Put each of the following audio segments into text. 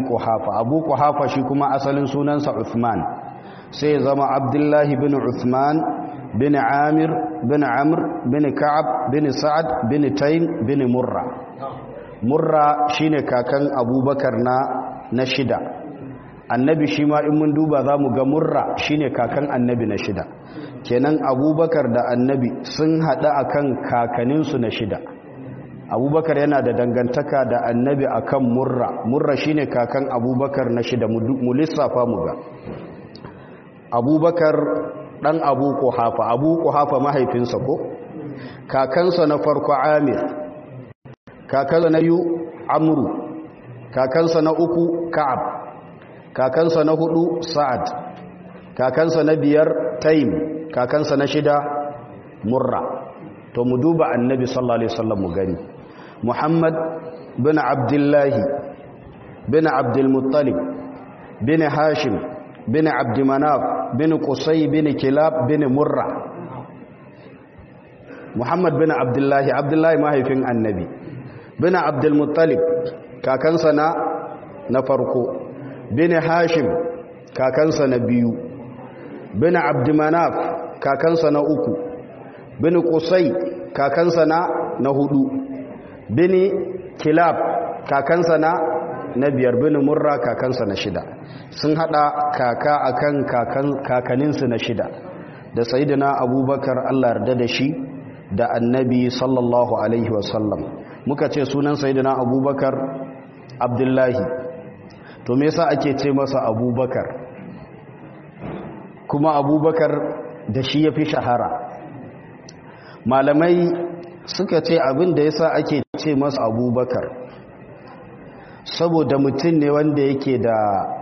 kuhafa abu kuhafa shi kuma asalin sunansa uthman sai ya zama abdullahi bin uthman bin amir bin amr bin ka'ab bin sa'ad bin taym bin murra murra shine kakan abubakar na na shida annabi shi ma in mun duba za mu ga murra shine kakan annabi na shida kenan abubakar da annabi sun haɗa akan kakaninsu na shida abubakar yana da dangantaka da annabi akan murra murra shine kakan abubakar na shida mu lissafa mu ga abubakar dan abu kuhafa abu kuhafa mahaifinsa ko kakansa na farko amir kakansa na biyu amru kakansa na uku ka'ab kakansa na hudu sa'ad kakansa na biyar taim kakansa na shida murra to mu duba annabi sallallahu alaihi wasallam mu gani muhammad bin abdullahi bin abdulmuttalib bin hashim bin abdumanaf bin qusay bin kilab bin murra muhammad bin abdullahi abdullahi mahaifin annabi bin abdulmuttalib kakansa na na farko bin hashim kakansa na biyu bin abdumanaf kakansa na uku bin qusay kakansa na na hudu bin kilab kakansa na na biyar bin murra kakansa na shida sun hada kaka akan kakan kakaninsu na shida da sayyidina abubakar Allah yarda da shi da annabi sallallahu alaihi wasallam muka ce sunan sayyidina abubakar abdullahi to me yasa ake ce masa abubakar kuma abubakar da shi ya fi shahara malamai suka ce abin da yasa ake ce masa abubakar saboda mutum ne wanda yake da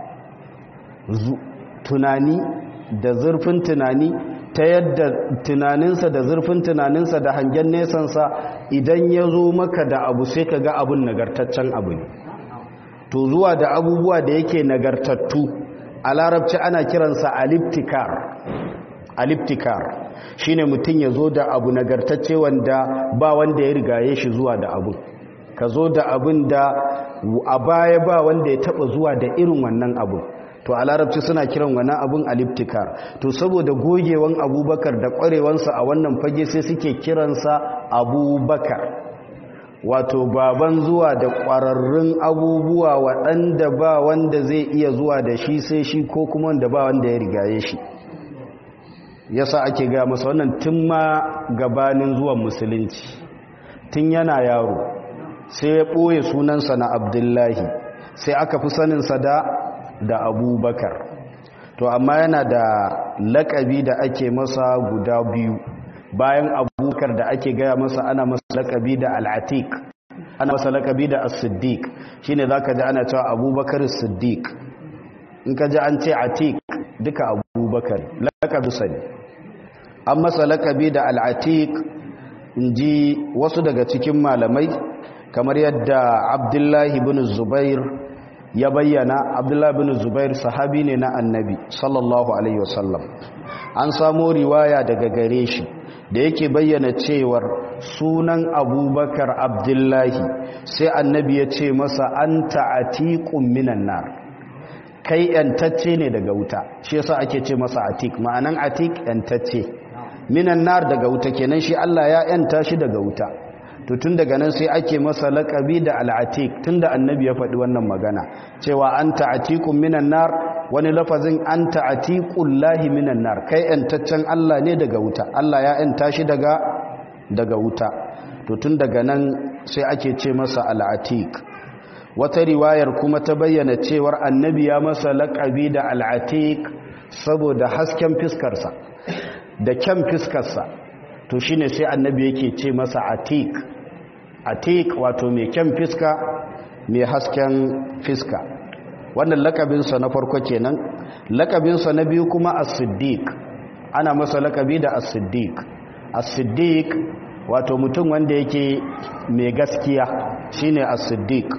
tunani da zurfin tunani ta yadda tunaninsa da zurfin tunaninsa da hangen nesansa idan ya zo maka da abu sai ka ga abin nagartaccen abu ne to zuwa da abubuwa da yake nagartattu a larabci ana kiransa aliptikar aliptikar shine mutum ya zo da abu nagartacce wanda ba wanda ya rigaye shi zuwa da abu ka zo da abin da a baya ba wanda ya taba zuwa da irin wannan abu to a larabci suna kiran wannan abun aliptikar to saboda gogewan abubakar da kwarewansa a wannan fage sai suke kiransa abubakar wato baban zuwa da kwararrun abubuwa waɗanda ba wanda zai iya zuwa da shi sai shi ko kuma wanda ba wanda ya rigaye shi yasa ake ga masa wannan tun ma gabanin zuwan musulunci tun yana yaro sai ya ɓoye sunansa na abdullahi sai aka fi saninsa da da abubakar to amma yana da lakabi da ake masa guda biyu bayan abubakar da ake gaya masa ana masa lakabi da al'atik ana masa lakabi da as-siddiq shine zaka ji ana cewa abubakar as-siddiq in ka ji an ce atik duka abubakar lakabi sani an masa lakabi da al'atik in ji wasu daga cikin malamai kamar yadda abdullahi bin zubair ya bayyana abdullahi bin zubair sahabi ne na annabi sallallahu alaihi wasallam an samo riwaya daga gare shi da yake bayyana cewar sunan abubakar abdullahi sai annabi ya ce masa an ta'atiqun minan nar kai yantacce ne daga wuta shi yasa ake ce masa atik ma'anan atik yantacce minan nar daga wuta kenan shi Allah ya yanta shi daga wuta to tun daga nan sai ake masa laƙabi da al'atik tun da annabi ya faɗi wannan magana cewa an ta'atikun minan nar wani lafazin an ta'atikun lahi minan nar kai ‘yantaccen Allah ne daga wuta Allah ya ‘yanta shi daga daga wuta to tun daga nan sai ake ce masa al'atik wata riwayar kuma ta bayyana cewar annabi ya masa laƙabi da al'atik saboda hasken fiskarsa da kyan fiskarsa to shine sai annabi yake ce masa atik atik wato mai kyan fiska mai hasken fiska wannan lakabinsa na farko kenan lakabinsa na biyu kuma as-siddiq ana masa lakabi da as-siddiq as-siddiq wato mutum wanda yake mai gaskiya shine as-siddiq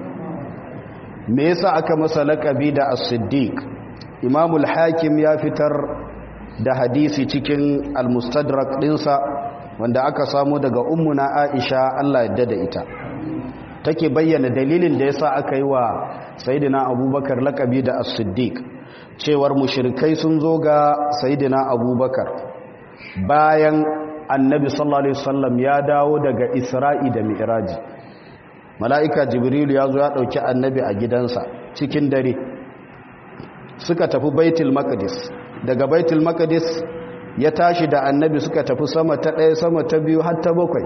me yasa aka masa lakabi da as-siddiq imamul hakim ya fitar da hadisi cikin al-mustadrak dinsa wanda aka samu daga ummuna Aisha Allah yadda da ita take bayyana dalilin da yasa aka yi wa sayidina abubakar lakabi da as-siddiq cewar mushrikai sun zo ga sayidina abubakar bayan annabi sallallahu alaihi wasallam ya dawo daga isra'i da mi'raji mala'ika jibril ya zo ya dauki annabi a gidansa cikin dare suka tafi baitul maqdis daga baitul maqdis ya tashi da annabi suka tafi sama ta ɗaya sama ta biyu har ta bakwai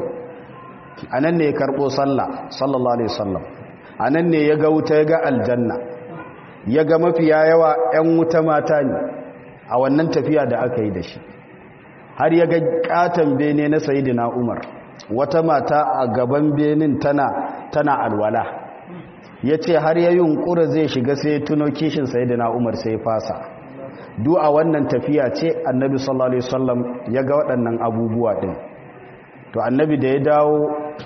anan ne ya karbo sallah sallallahu alaihi wasallam anan ne ya ga wuta ya ga aljanna ya ga mafiya yawa 'yan wuta mata ne a wannan tafiya da aka yi da shi har ya ga katon bene na sayidina umar wata mata a gaban benin tana tana alwala ya ce har ya yunkura zai shiga sai tuno kishin sayidina umar sai fasa du a wannan tafiya ce annabi sallallahu alaihi wasallam ya ga waɗannan abubuwa ɗin to annabi da ya dawo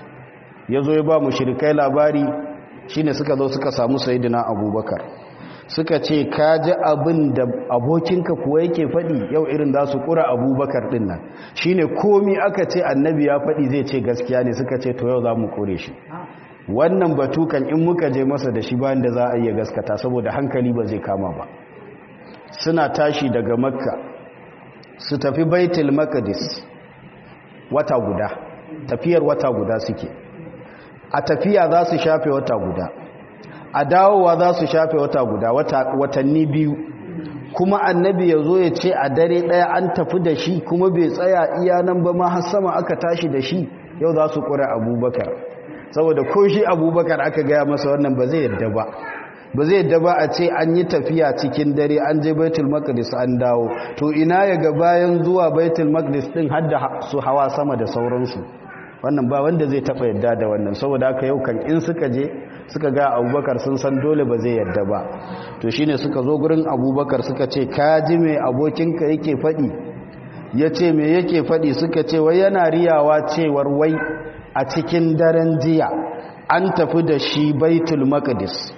ya zo ya ba mu shirikai labari shine suka zo suka samu sayidina abubakar suka ce ka ji abin da abokinka kuwa yake faɗi yau irin za su ƙura abubakar ɗin nan shi ne komi aka ce annabi ya faɗi zai ce gaskiya ne suka ce to yau za mu ƙure shi wannan batukan in muka je masa da shi bayan da za a iya gaskata saboda hankali ba zai kama ba suna tashi daga makka su tafi baitul makadis wata guda tafiyar wata guda suke a tafiya za su shafe wata guda a dawowa za su shafe wata guda watanni biyu kuma annabi ya zo ya ce a dare ɗaya an tafi da shi kuma bai tsaya iya nan ba ma har sama aka tashi da shi yau za su ƙura abubakar saboda ko shi abubakar aka gaya masa wannan ba zai yadda ba ba zai yadda ba a ce an yi tafiya cikin dare an je baitul maqdis an dawo to ina ya ga bayan zuwa baitul maqdis din har da su hawa sama da sauransu wannan ba wanda zai taɓa yadda da wannan saboda haka yau kan in suka je suka ga abubakar sun san dole ba zai yadda ba to shine suka zo gurin abubakar suka ce ka ji mai abokinka yake faɗi ya ce mai yake faɗi suka ce wai yana riyawa cewar wai a cikin daren jiya an tafi da shi baitul maqdis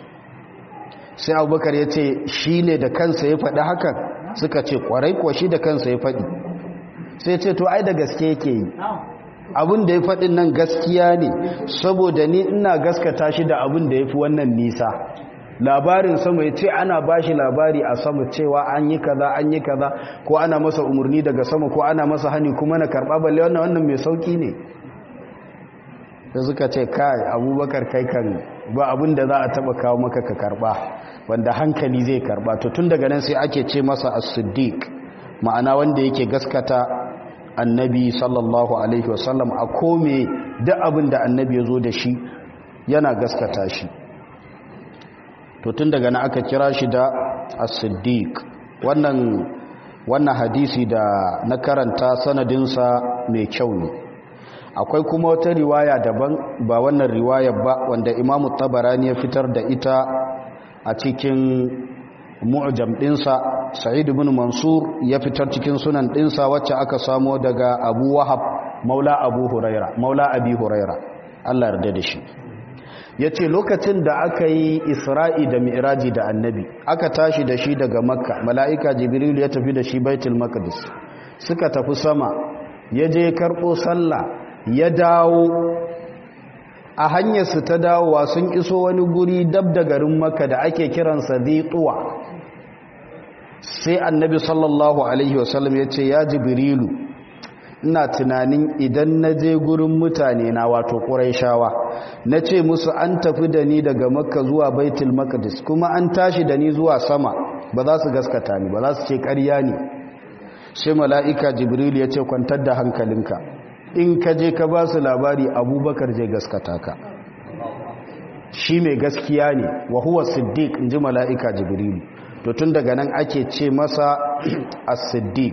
sai abubakar ya ce shi ne da kansa ya faɗi hakan suka ce kwarai kuwa shi da kansa ya faɗi sai ce to ai da gaske yake yi abin da ya faɗin nan gaskiya ne saboda ni ina gaskata shi da abin da ya fi wannan nisa labarin sama ya ce ana ba shi labari a sama cewa an yi kaza an yi kaza ko ana masa umarni daga sama ko ana masa hani kuma na karɓa balle wannan wannan mai sauƙi ne da suka ce kai abubakar kai kan ba abin da za a taɓa kawo maka ka karɓa wanda hankali zai karɓa to tun daga nan sai ake ce masa as-siddiq ma'ana wanda yake gaskata annabi sallallahu alaihi wasallam a kome da abin da annabi ya zo da shi yana gaskata shi to tun daga na aka kira shi da as-siddiq wannan wannan hadisi da na karanta sanadinsa mai kyau ne akwai kuma wata riwaya daban ba wannan riwayar ba wanda imamu tabarani ya fitar da ita a cikin mu'jam dinsa sa'id ibn mansur ya fitar cikin sunan dinsa wacce aka samo daga abu wahab maula abu huraira maula abi huraira Allah yarda da shi yace lokacin da aka yi isra'i da mi'raji da annabi aka tashi da shi daga makka mala'ika jibril ya tafi da shi baitul maqdis suka tafi sama ya je karbo sallah ya dawo a hanyarsu ta dawowa sun iso wani guri dab da garin makka da ake kiransa zituwa sai annabi sallallahu alaihi wasallam ya ce ya jibrilu ina tunanin idan na je gurin mutane na wato ƙuraishawa na ce musu an tafi da ni daga makka zuwa baitul maqdis kuma an tashi da ni zuwa sama ba za su gaskata ni ba za su ce ƙarya ne sai mala'ika jibrilu ya ce kwantar da hankalinka in ka je ka ba su labari abubakar zai gaskata ka shi mai gaskiya ne wa huwa siddiq in ji mala'ika jibrilu to tun daga nan ake ce masa as-siddiq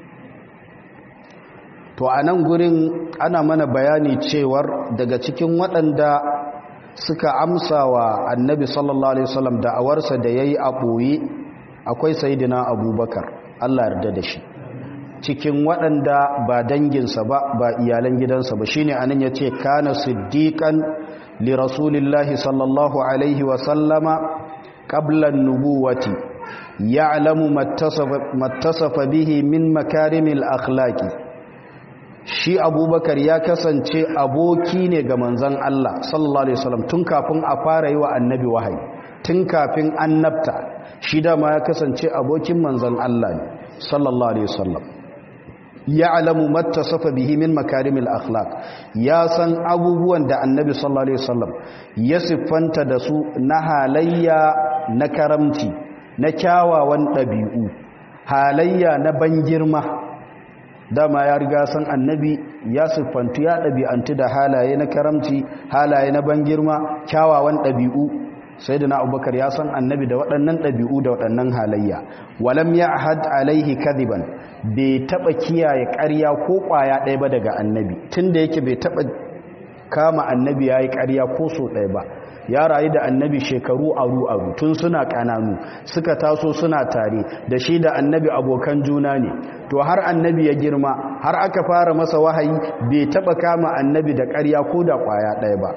to a nan gurin ana mana bayani cewar daga cikin waɗanda suka amsa wa annabi sallallahu alaihi wasallam da'awarsa da yayi a ɓoye akwai sayidina abubakar Allah yarda da shi cikin waɗanda ba danginsa ba ba iyalan gidansa ba shine anan yace kana siddiqan li rasulillahi sallallahu alaihi wasallama qabla an-nubuwati ya'lamu mattasafa bihi min makarimil akhlaqi shi abubakar ya kasance aboki ne ga manzon Allah sallallahu alaihi wasallam tun kafin a fara yi wa annabi wahayi tun kafin annabta shi dama ya kasance abokin manzon Allah ne sallallahu alaihi wasallam ya'lamu mattasafa bihi min makarimil akhlaq ya san abubuwan da annabi sallallahu alaihi wasallam ya siffanta da su na halayya na karamci na kyawawan ɗabi'u halayya na ban girma dama ya riga san annabi ya siffantu ya ɗabi'antu da halaye na karamci halaye na ban girma kyawawan ɗabi'u sai da na abubakar ya san annabi da waɗannan ɗabi'u da waɗannan halayya walam ya had alaihi kadiban bai taɓa kiyaye ƙarya ko ƙwaya ɗaya ba daga annabi tun da yake bai taɓa kama annabi ya yi ƙarya ko so ɗaya ba ya rayu da annabi shekaru aru-aru tun suna ƙananu suka taso suna tare da shi da annabi abokan juna ne to har annabi ya girma har aka fara masa wahayi bai taɓa kama annabi da ƙarya ko da ƙwaya ɗaya ba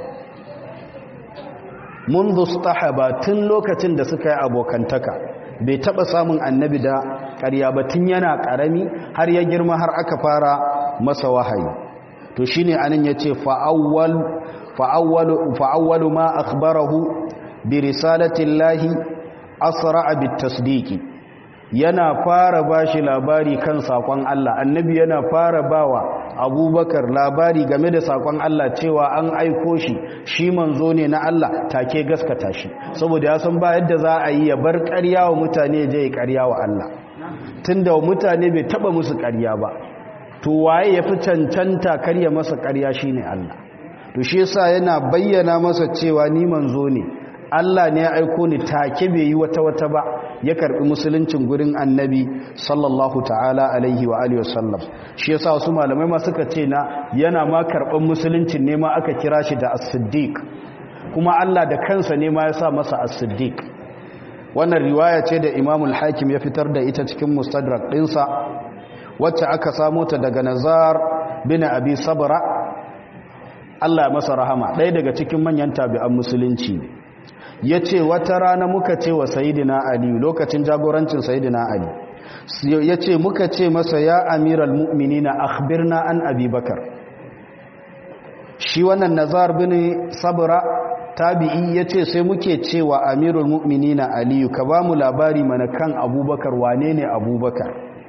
mun ba tun lokacin da suka yi abokantaka bai taɓa samun annabi da ƙarya ba tun yana ƙarami har ya girma har aka fara masa wahayi to shine anan yace fa'awwal fa'awwalu ma akhbarahu bi risalati llahi asra'a bit tasdiqi yana fara bashi labari kan sakon Allah annabi yana fara bawa abubakar labari game da sakon Allah cewa an aiko shi shi manzo ne na Allah take gaskata shi saboda ya san ba yadda za a yi ya bar ƙarya wa mutane je ya ƙarya wa Allah tunda mutane bai taba musu ƙarya ba to waye yafi cancanta karya masa ƙarya shine Allah to shi yasa yana bayyana masa cewa ni manzo ne Allah ne ya aiko ni take bai yi wata wata ba ya karbi musuluncin gurin annabi sallallahu ta'ala alaihi wa alihi wasallam shi yasa wasu malamai ma suka ce na yana ma karban musuluncin ne ma aka kira shi da as-siddiq kuma Allah da kansa ne ma ya sa masa as-siddiq wannan riwaya ce da Imam al-Hakim ya fitar da ita cikin Mustadrak ɗinsa wacce aka samo ta daga Nazar bin Abi Sabra Allah masa rahama ɗaya daga cikin manyan tabi'an musulunci ya ce wata rana muka ce wa sayidina ali lokacin jagorancin sayidina ali ya ce muka ce masa ya amiral mu'minina akhbirna an abubakar shi wannan nazar bin sabra tabi'i ya ce sai muke cewa amirul mu'minina aliyu ka ba mu labari mana kan abubakar wane ne abubakar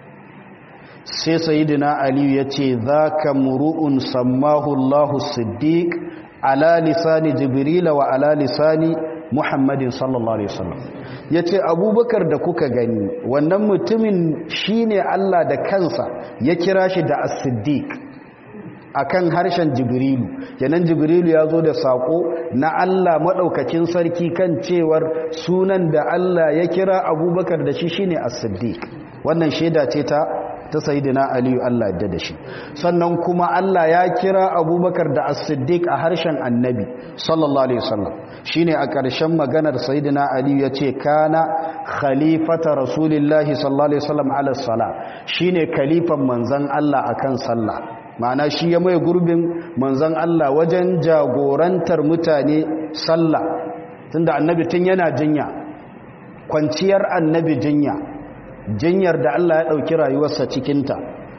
sai sayidina aliyu ya ce za ka muru'un sammahu allahu siddiq ala lisani jibrila wa ala lisani muhammadin sallallahu alaihi wasallam ya ce abubakar da kuka gani wannan mutumin shine allah da kansa ya kira shi da as-siddiq akan harshen jibrilu kenan jibrilu ya zo da sako na Allah maɗaukakin sarki kan cewar sunan da Allah ya kira abubakar da shi shine as-siddiq wannan shaida ce ta ta sayyidina aliyu Allah yadda da shi sannan kuma Allah ya kira abubakar da as-siddiq a harshen annabi sallallahu alaihi wasallam shine a ƙarshen maganar sayyidina aliyu yace kana khalifata rasulillahi sallallahu alaihi wasallam ala sala shine khalifan manzon Allah akan sallah ma'ana shi ya mai gurbin manzan Allah wajen jagorantar mutane sallah tunda annabi tun yana jinya kwanciyar annabi jinya jinyar da Allah ya ɗauki rayuwarsa cikinta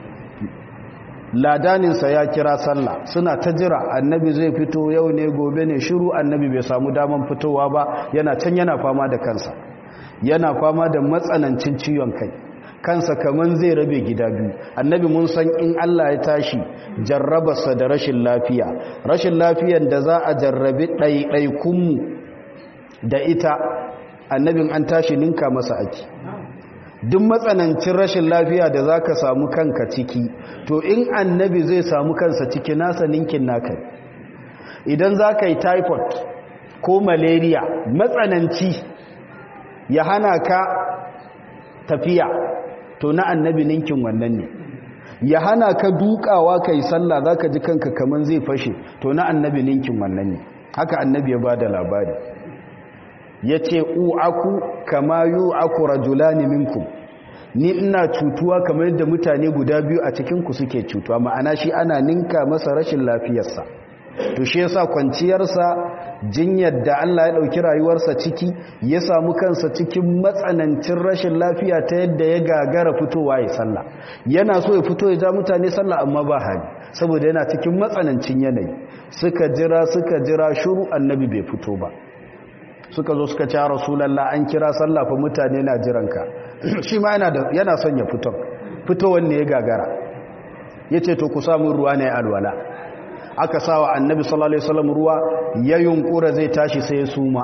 ladaninsa ya kira sallah suna ta jira annabi zai fito yau ne gobe ne shiru annabi bai samu daman fitowa ba yana can yana fama da kansa yana fama da matsanancin ciwon kai kansa kaman zai rabe gida biyu annabi mun san in Allah ya tashi jarrabarsa da rashin lafiya rashin lafiyan da za a jarrabi ɗaiɗaikunmu da ita annabin an tashi ninka masa ake duk matsanancin rashin lafiya da za ka samu kanka ciki to in annabi zai samu kansa ciki nasa ninkin naka idan za ka yi typhoid ko malaria matsananci ya hana ka tafiya to na annabi ninkin wannan ne ya hana ka dukawa kai sallah zaka ji kanka kaman zai fashe to na annabi ninkin wannan ne haka annabi ya bada labari yace uaku kama yu'aku rajulani minkum ni ina cutuwa kamar yadda mutane guda biyu a cikin ku suke cutuwa ma'ana shi ana ninka masa rashin lafiyarsa to shi yasa kwanciyarsa jinyar da Allah ya dauki rayuwarsa ciki ya samu kansa cikin matsanancin rashin lafiya ta yadda ya gagara fitowa ya sallah yana so ya fito ya ja mutane sallah amma ba hali saboda yana cikin matsanancin yanayi suka jira suka jira shuru annabi bai fito ba suka zo suka ce rasulallah an kira sallah fa mutane na jiranka shi ma yana son ya fito fitowar ne ya gagara ya ce to ku samun ruwa ne alwala aka sawa annabi sallallahu alaihi wasallam ruwa ya yunkura zai tashi sai ya suma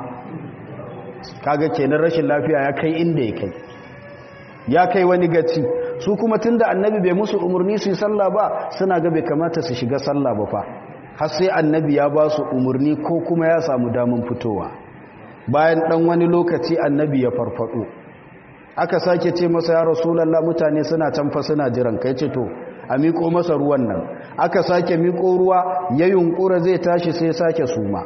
kaga kenan rashin lafiya ya kai inda ya kai ya kai wani gaci su kuma tunda annabi bai musu umarni su yi sallah ba suna ga bai kamata su shiga sallah ba fa har sai annabi ya ba su umarni ko kuma ya samu damun fitowa bayan dan wani lokaci annabi ya farfado aka sake ce masa ya rasulullah mutane suna canfa suna jiran kai ce to a miƙo masa ruwan nan aka sake miƙo ruwa ya yunkura zai tashi sai sake suma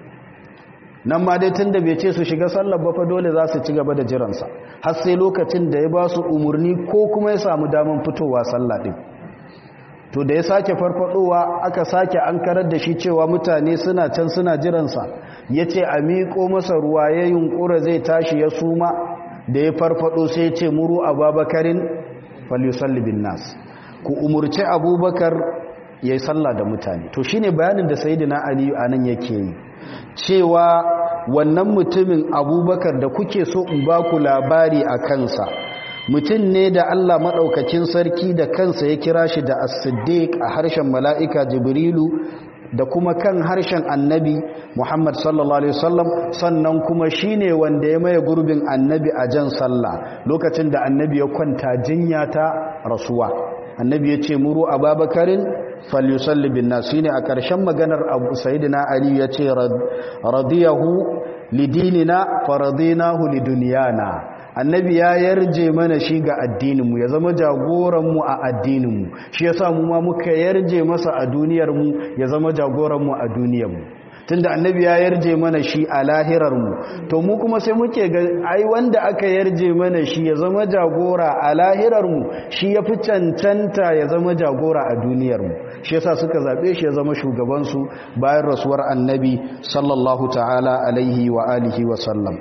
nan ma dai tun da bai ce su shiga sallar ba fa dole za su ci gaba da jiransa har sai lokacin da ya ba su umarni ko kuma ya samu daman fitowa sallah ɗin to da ya sake farfadowa aka sake an karar da shi cewa mutane suna can suna jiransa ya ce a miƙo masa ruwa ya yunkura zai tashi ya suma da ya farfado sai ce muru ababakarin falisalli bin nas ku umurci abubakar ya yi sallah da mutane to shine bayanin da sayidina aliyu a nan yake yi cewa wannan mutumin abubakar da kuke so in ba ku labari a kansa mutum ne da allah maɗaukakin sarki da kansa ya kira shi da as-siddiq a harshen mala'ika jibrilu da kuma kan harshen annabi Muhammad sallallahu Alaihi wasallam sannan kuma shine wanda ya maye gurbin annabi a jan sallah lokacin da annabi ya kwanta jinya ta rasuwa annabi ya ce muru ababakarin falyusalli bin nasu ne a ƙarshen maganar abu sayidina ali ya ce radiyahu lidinina faradinahu liduniyana annabi ya yarje mana shi ga addininmu ya zama jagoranmu a addininmu shi ya mu ma muka yarje masa a duniyarmu ya zama jagoranmu a duniyarmu tunda annabi ya yarje mana shi a lahirarmu to mu kuma sai muke ga ai wanda aka yarje mana shi ya zama jagora a lahirarmu shi ya fi cancanta ya zama jagora a duniyarmu shi yasa suka zaɓe shi ya zama shugabansu bayan rasuwar annabi sallallahu ta'ala alaihi wa alihi wa sallam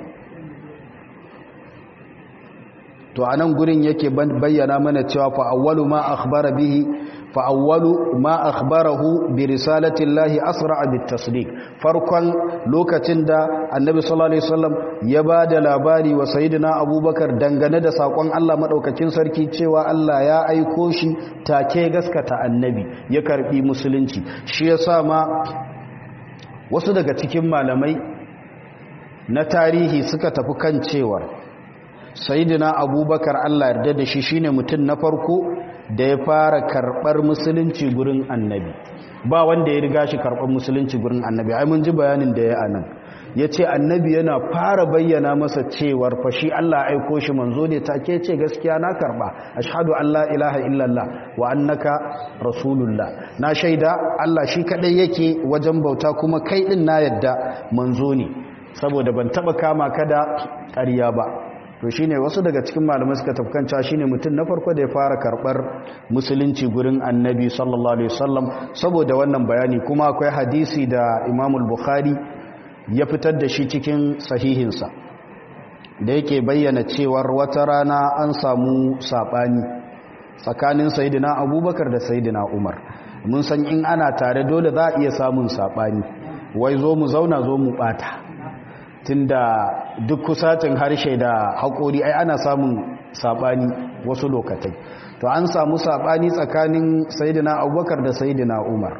to anan gurin yake bayyana mana cewa fa awwalu ma akhbara bihi fa awwalu ma akhbarahu bi risalati llahi asra bit tasdiq farkon lokacin da annabi sallallahu alaihi wasallam ya bada labari wa sayyidina abubakar dangane da sakon Allah madaukakin sarki cewa Allah ya aiko shi take gaskata annabi ya karbi musulunci shi yasa ma wasu daga cikin malamai na tarihi suka tafi kan cewa sayidina abubakar allah yarda da shi shine mutum na farko da ya fara karbar musulunci gurin annabi ba wanda ya riga shi karbar musulunci gurin annabi ai mun ji bayanin da ya anan ya ce annabi yana fara bayyana masa cewar fashi allah aiko shi manzo ne take ce gaskiya na karba ashhadu an la ilaha illallah wa annaka rasulullah na shaida allah shi kadai yake wajen bauta kuma kai din na yadda manzo ne saboda ban taba kama ka da ƙarya ba to shine wasu daga cikin malamai suka tafkanta shine mutum na farko da ya fara karbar musulunci gurin annabi sallallahu alaihi wasallam saboda wannan bayani kuma akwai hadisi da Imam al-Bukhari ya fitar da shi cikin sahihinsa da yake bayyana cewar wata rana an samu sabani tsakanin sayyidina Abubakar da sayyidina Umar mun san in ana tare dole za a iya samun sabani wai zo mu zauna zo mu bata tunda duk kusatin harshe da haƙori ai ana samun saɓani wasu lokatai to an samu saɓani tsakanin sayidina abubakar da sayidina umar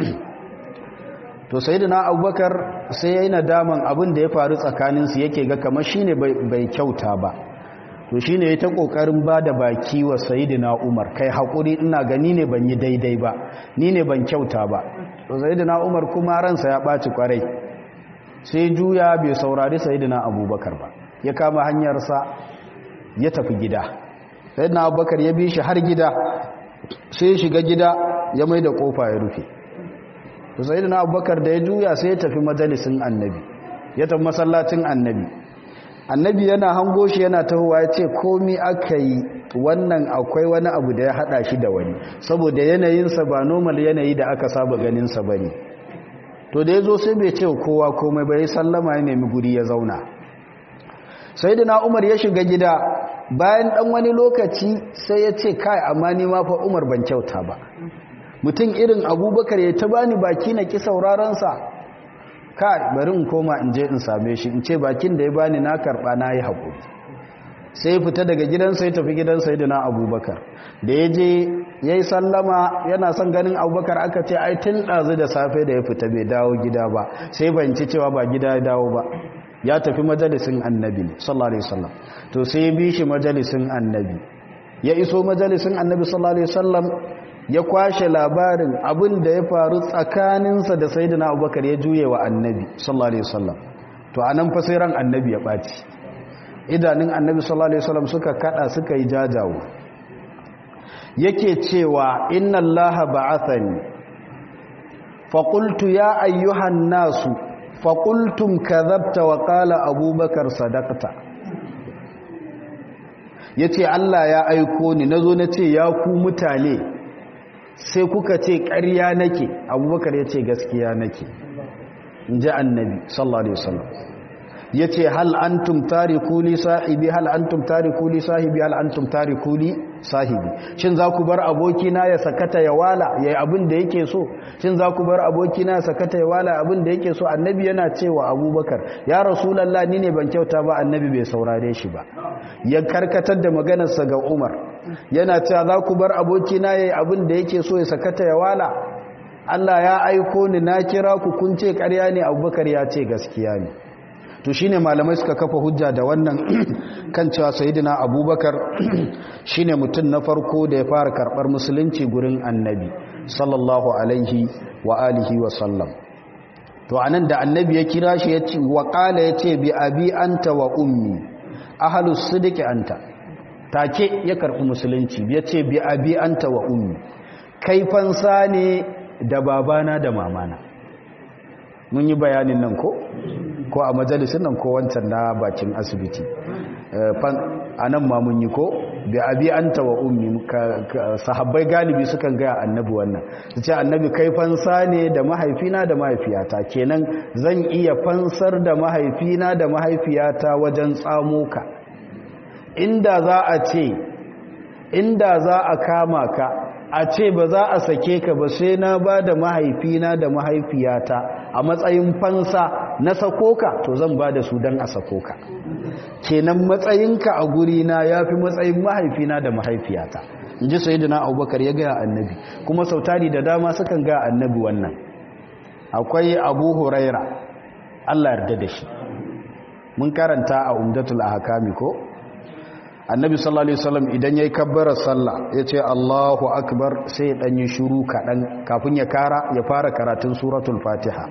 to sayidina abubakar sai ya yi nadaman abin da ya faru tsakaninsu yake ga kamar shine bai kyauta ba to shine ya ta ƙoƙarin ba da baki wa sayidina umar kai haƙuri ina gani ne ban yi daidai ba ni ne ban kyauta ba to sayidina umar kuma ransa ya ɓaci ƙwarai sai juya bai saurari sayidina abubakar ba ya kama hanyarsa ya tafi gida sayidina abubakar ya bi shi har gida sai shiga gida ya mai da kofa ya rufe to sayidina abubakar da ya juya sai ya tafi majalisin annabi ya tafi masallacin annabi annabi yana hango shi yana tahowa ya ce komi aka yi wannan akwai wani abu da ya hada shi da wani saboda yanayinsa ba normal yanayi da aka saba ganinsa ba ne to da ya zo sai bai ce kowa komai bai sallama ya nemi guri ya zauna sai da umar ya shiga gida bayan dan wani lokaci sai ya ce kai amma ni ma fa umar ban kyauta ba mutum irin abubakar ya ta bani baki na ki saurarensa kai bari in koma in je in same shi in ce bakin da ya bani na karba na yi haƙuri sai fita daga gidansa ya tafi gidan sayyidina abubakar da ya je ya yi sallama yana son ganin abubakar aka ce ai tun ɗazu da safe da ya fita bai dawo gida ba sai banci cewa ba gida ya dawo ba ya tafi majalisin annabi sallallahu alaihi wasallam to sai ya bi shi majalisin annabi ya iso majalisin annabi sallallahu alaihi wasallam ya kwashe labarin abin da ya faru tsakaninsa da sayyidina abubakar ya juye wa annabi sallallahu alaihi wasallam to anan fa sai ran annabi ya ɓaci idanun annabi sallallahu alaihi wasallam suka kada suka yi jajawo yake cewa inna allaha ba'athani fa qultu ya ayyuhan nasu fa qultum kadhabta wa qala abubakar sadaqta yace Allah ya aiko ni nazo nace ya ku mutane sai kuka ce ƙarya nake abubakar yace gaskiya nake inji annabi sallallahu alaihi wasallam ya ce hal antum tariku li sahibi hal antum tariku li sahibi hal antum tariku li sahibi shin za ku bar abokina ya sakata ya wala yayi abin da yake so shin za ku bar abokina ya sakata ya wala abin da yake so annabi yana cewa abubakar ya rasulullah ni ne ban kyauta ba annabi bai saurare shi ba ya karkatar da maganarsa ga umar yana cewa za ku bar abokina yayi abin da yake so ya sakata ya wala Allah ya aiko ni na kira ku kun ce ƙarya ne abubakar ya ce gaskiya ne to shine malamai suka kafa hujja da wannan kan cewa sayyidina abubakar shine mutum na farko da ya fara karbar musulunci gurin annabi sallallahu alaihi wa alihi wa sallam to anan da annabi ya kira shi ya ce wa qala ya ce bi abi anta wa ummi ahlus sidqi anta take ya karbi musulunci ya ce bi abi anta wa ummi kai fansa ne da babana da mamana mun yi bayanin nan ko ko a majalisun nan ko wancan na bakin asibiti a nan ma mun yi ko bi abi anta wa ummi sahabbai galibi sukan gaya annabi wannan su ce annabi kai fansa ne da mahaifina da mahaifiyata kenan zan iya fansar da mahaifina da mahaifiyata wajen tsamo ka inda za a ce inda za a kama ka a ce ba za a sake ka ba sai na ba da mahaifina da mahaifiyata a matsayin fansa na sakoka to zan ba da su don a sakoka kenan matsayinka a gurina ya fi matsayin mahaifina da mahaifiyata in ji sayidina abubakar ya gaya annabi kuma sautari da dama sukan gaya annabi wannan akwai abu huraira allah yarda da shi mun karanta a umdatul ahkami ko annabi sallallahu alaihi wasallam idan yayi kabbara sallah yace Allahu akbar sai dan yi shiru kadan kafin ya kara ya fara karatun suratul fatiha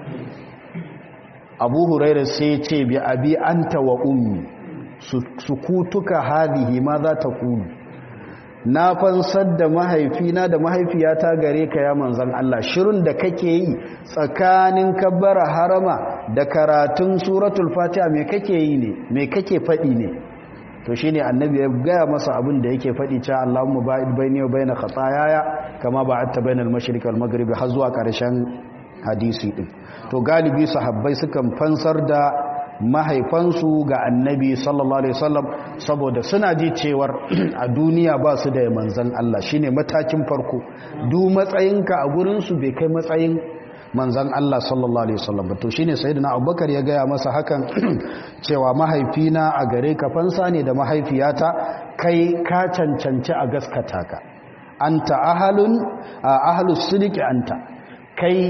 Abu Huraira sai yace bi abi anta wa ummi sukutuka hadhihi ma za ta kulu na fansar da mahaifina da mahaifiyata gare ka ya manzon Allah shirun da kake yi tsakanin kabbara harama da karatun suratul fatiha me kake yi ne me kake fadi ne to shi ne annabi ya gaya masa abin da yake faɗi cewa Allahumma ba'id baini wa baina khataayaya kama ba'adta bainal mashriqi wal maghribi har zuwa ƙarshen hadisi din to galibi sahabbai sukan fansar da mahaifansu ga annabi sallallahu alaihi wasallam saboda suna ji cewar a duniya ba su da manzon Allah shine matakin farko du matsayinka a gurin su bai kai matsayin manzan Allah sallallahu Alaihi wasallam to shine sayyidina abubakar ya gaya masa hakan cewa mahaifina a gare ka fansa ne da mahaifiyata kai ka cancanci a gaskata ka anta ahalun ahalus sidiki anta kai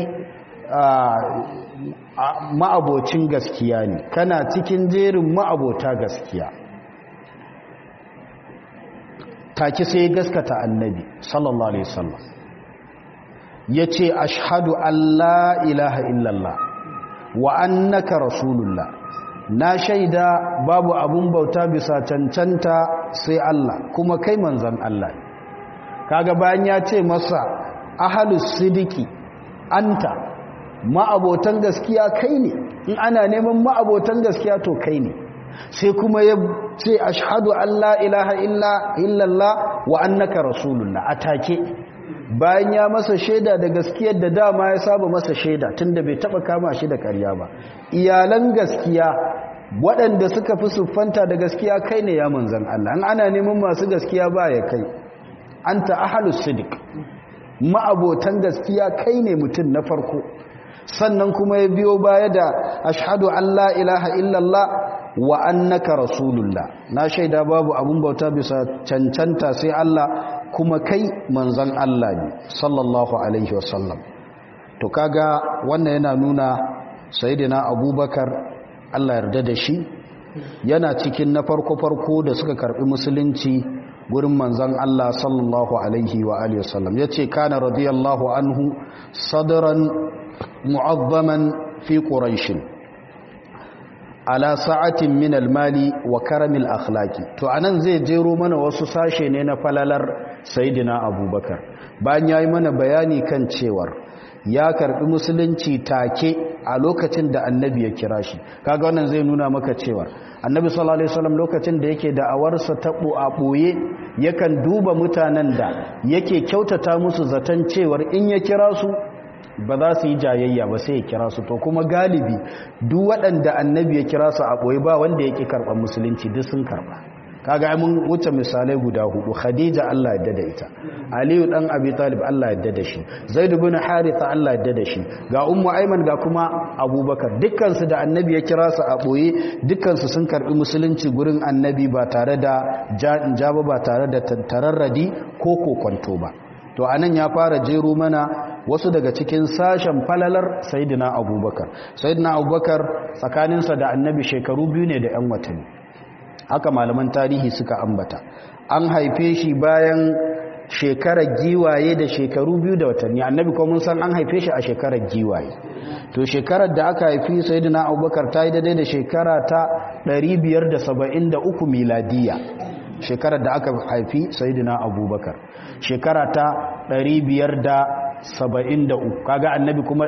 ma'abocin gaskiya ne kana cikin jerin ma'abota gaskiya take sai gaskata annabi sallallahu alaihi wasallam ya ce ashadu Allah ilaha illallah wa annaka rasulullah na shaida babu abun bauta bisa cancanta sai Allah kuma kai manzan Allah kaga bayan ya ce masa ahalus sidiki anta ma'abotan gaskiya kai ne in ana neman ma'abotan gaskiya to kai ne sai kuma ya ce ashadu Allah ilaha illallah wa annaka rasulullah atake bayan ya masa shaida da gaskiyar da dama ya saba masa shaida tunda bai taba kama shi da ƙarya ba iyalan gaskiya waɗanda suka fi siffanta da gaskiya kai ne ya manzan Allah an ana neman masu gaskiya ba ya kai anta ahlus sidiq ma'abotan gaskiya kai ne mutum na farko sannan kuma ya biyo baya da ashhadu an la ilaha illallah wa annaka rasulullah na shaida babu abun bauta bisa cancanta sai Allah kuma kai manzon Allah ne sallallahu alaihi wasallam to kaga wannan yana nuna sayyidina abubakar Allah yarda da shi yana cikin na farko-farko da suka karbi musulunci gurin manzan Allah sallallahu alaihi wa alihi wasallam yace kana radiyallahu anhu sadran mu'azzaman fi quraish ala sa'atin min al-mali wa karamil akhlaqi to anan zai jero mana wasu sashe ne na falalar sayyidina abubakar bayan yayi mana bayani kan cewar ya karbi musulunci take a lokacin da annabi ya kira shi kaga wannan zai nuna maka cewa annabi sallallahu alaihi wasallam lokacin da yake da'awarsa ta a boye yakan duba mutanen da yake kyautata musu zaton cewar in ya kira su ba za su yi jayayya ba sai ya kira su to kuma galibi duk waɗanda annabi ya kira su a boye ba wanda yake karɓar musulunci duk sun karɓa kaga mun wuce misalai guda hudu khadija Allah ya da ita aliyu dan abi talib Allah ya da shi zaid ibn haritha Allah ya da shi ga ummu ayman ga kuma abubakar dukkan su da annabi ya kira su a boye dukkan su sun karbi musulunci gurin annabi ba tare da jaba ba tare da tararradi ko kokonto ba to anan ya fara jero mana wasu daga cikin sashen falalar sayyidina abubakar sayyidina abubakar tsakaninsa da annabi shekaru biyu ne da yan watanni haka malaman tarihi suka ambata an haife shi bayan shekarar giwaye da shekaru biyu da watanni annabi kuma mun san an haife shi a shekarar giwaye to shekarar da aka haifi sayyidina abubakar ta yi daidai da shekara ta 573 miladiya shekarar da aka haifi sayyidina abubakar shekara ta 573 kaga annabi kuma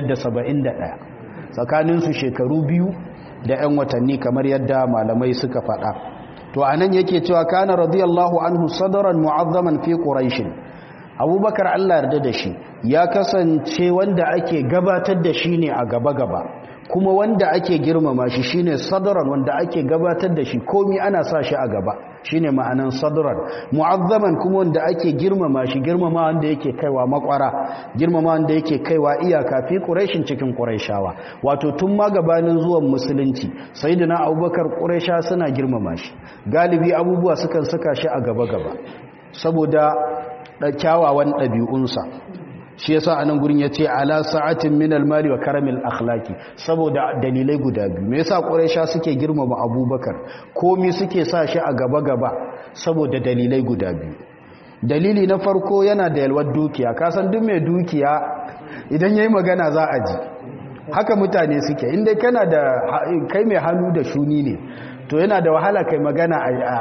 571 tsakaninsu shekaru biyu da 'yan watanni kamar yadda malamai suka faɗa to a nan yake cewa kana radiyallahu anhu sadaran mu'azzaman fi quraishin abubakar allah yarda da shi ya kasance wanda ake gabatar da shi ne a gaba-gaba kuma wanda ake girmama shi shine sadaran wanda ake gabatar da shi komi ana sa shi a gaba shine ma'anan sadran mu'azzaman kuma wanda ake girmama shi girmama wanda yake kaiwa makwara girmama wanda yake kaiwa iyaka fi quraishin cikin quraishawa wato tun ma gabanin zuwan musulunci sayyidina abubakar quraisha suna girmama shi galibi abubuwa sukan saka shi a gaba gaba saboda kyawawan ɗabi'unsa shi yasa anan gurin yace ala sa'atin min al-mali wa karamil akhlaqi saboda dalilai guda biyu me yasa quraisha suke girmama abubakar komi suke sa shi a gaba gaba saboda dalilai guda biyu dalili na farko yana da yalwar dukiya ka san duk mai dukiya idan yayi magana za a ji haka mutane suke inda kana da kai mai hannu da shuni ne to yana da wahala kai magana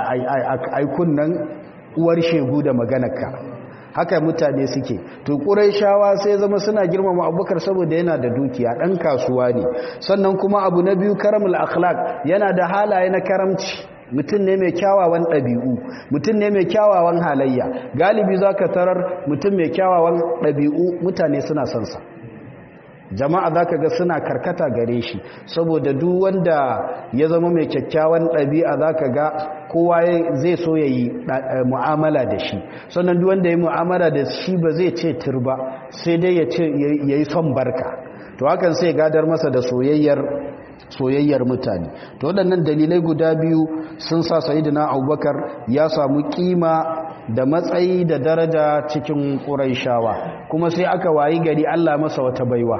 a kunnan uwar shegu da maganarka haka mutane suke to shawa sai zama suna girmama abubakar saboda yana da dukiya ɗan kasuwa ne sannan kuma abu na biyu karamul akhlaq yana da halaye na karamci mutum ne mai kyawawan ɗabi'u mutum ne mai kyawawan halayya galibi za ka tarar mutum mai kyawawan ɗabi'u mutane suna son sa jama'a za ka ga suna karkata gare shi saboda duk wanda ya zama mai kyakkyawan ɗabi'a za ka ga kowa zai so ya yi mu'amala da shi sannan duk wanda ya yi mu'amala da shi ba zai ce turba sai dai ya yi son barka to hakan sai gadar masa da soyayyar soyayyar mutane to waɗannan dalilai guda biyu sun sa sayidina abubakar ya samu kima da matsayi da daraja cikin ƙuraishawa kuma sai aka wayi gari allah masa wata baiwa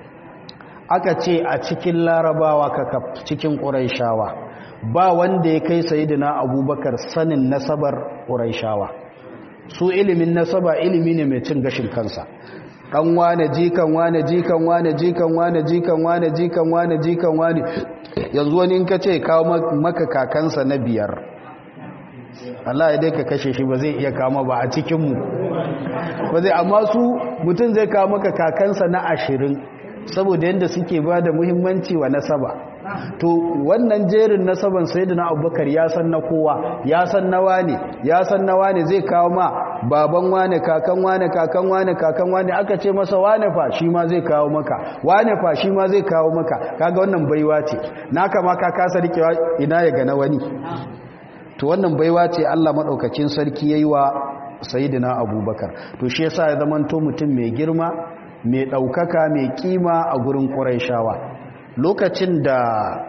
aka ce a cikin larabawa kaka cikin ƙuraishawa ba wanda ya kai sayidina abubakar sanin nasabar ƙuraishawa su ilimin nasaba ilimi ne mai cin gashin kansa ɗan wane jikan wane jikan wane jikan wane jikan wane jikan wane jikan wane yanzu wani in ka ce kawo maka kakansa na biyar Allah ya dai ka kashe shi ba zai iya kama ba a cikinmu ba zai amma su mutum zai kawo maka kakansa na ashirin saboda yadda suke ba da muhimmanci wa nasaba to wannan jerin nasaban sayyidina abubakar ya san na kowa ya san na wane ya san na wane zai kawo ma baban wane kakan wane kakan wane kakan wane aka ce masa wane fa shi ma zai kawo maka wane fa shi ma zai kawo maka kaga wannan baiwa ce naka ma ka kasa rikewa ina ya ga na wani to wannan baiwa ce Allah madaukakin sarki yayi wa sayyidina abubakar to shi yasa ya zamanto mutum mai girma mai ɗaukaka mai kima a gurin ƙuraishawa lokacin da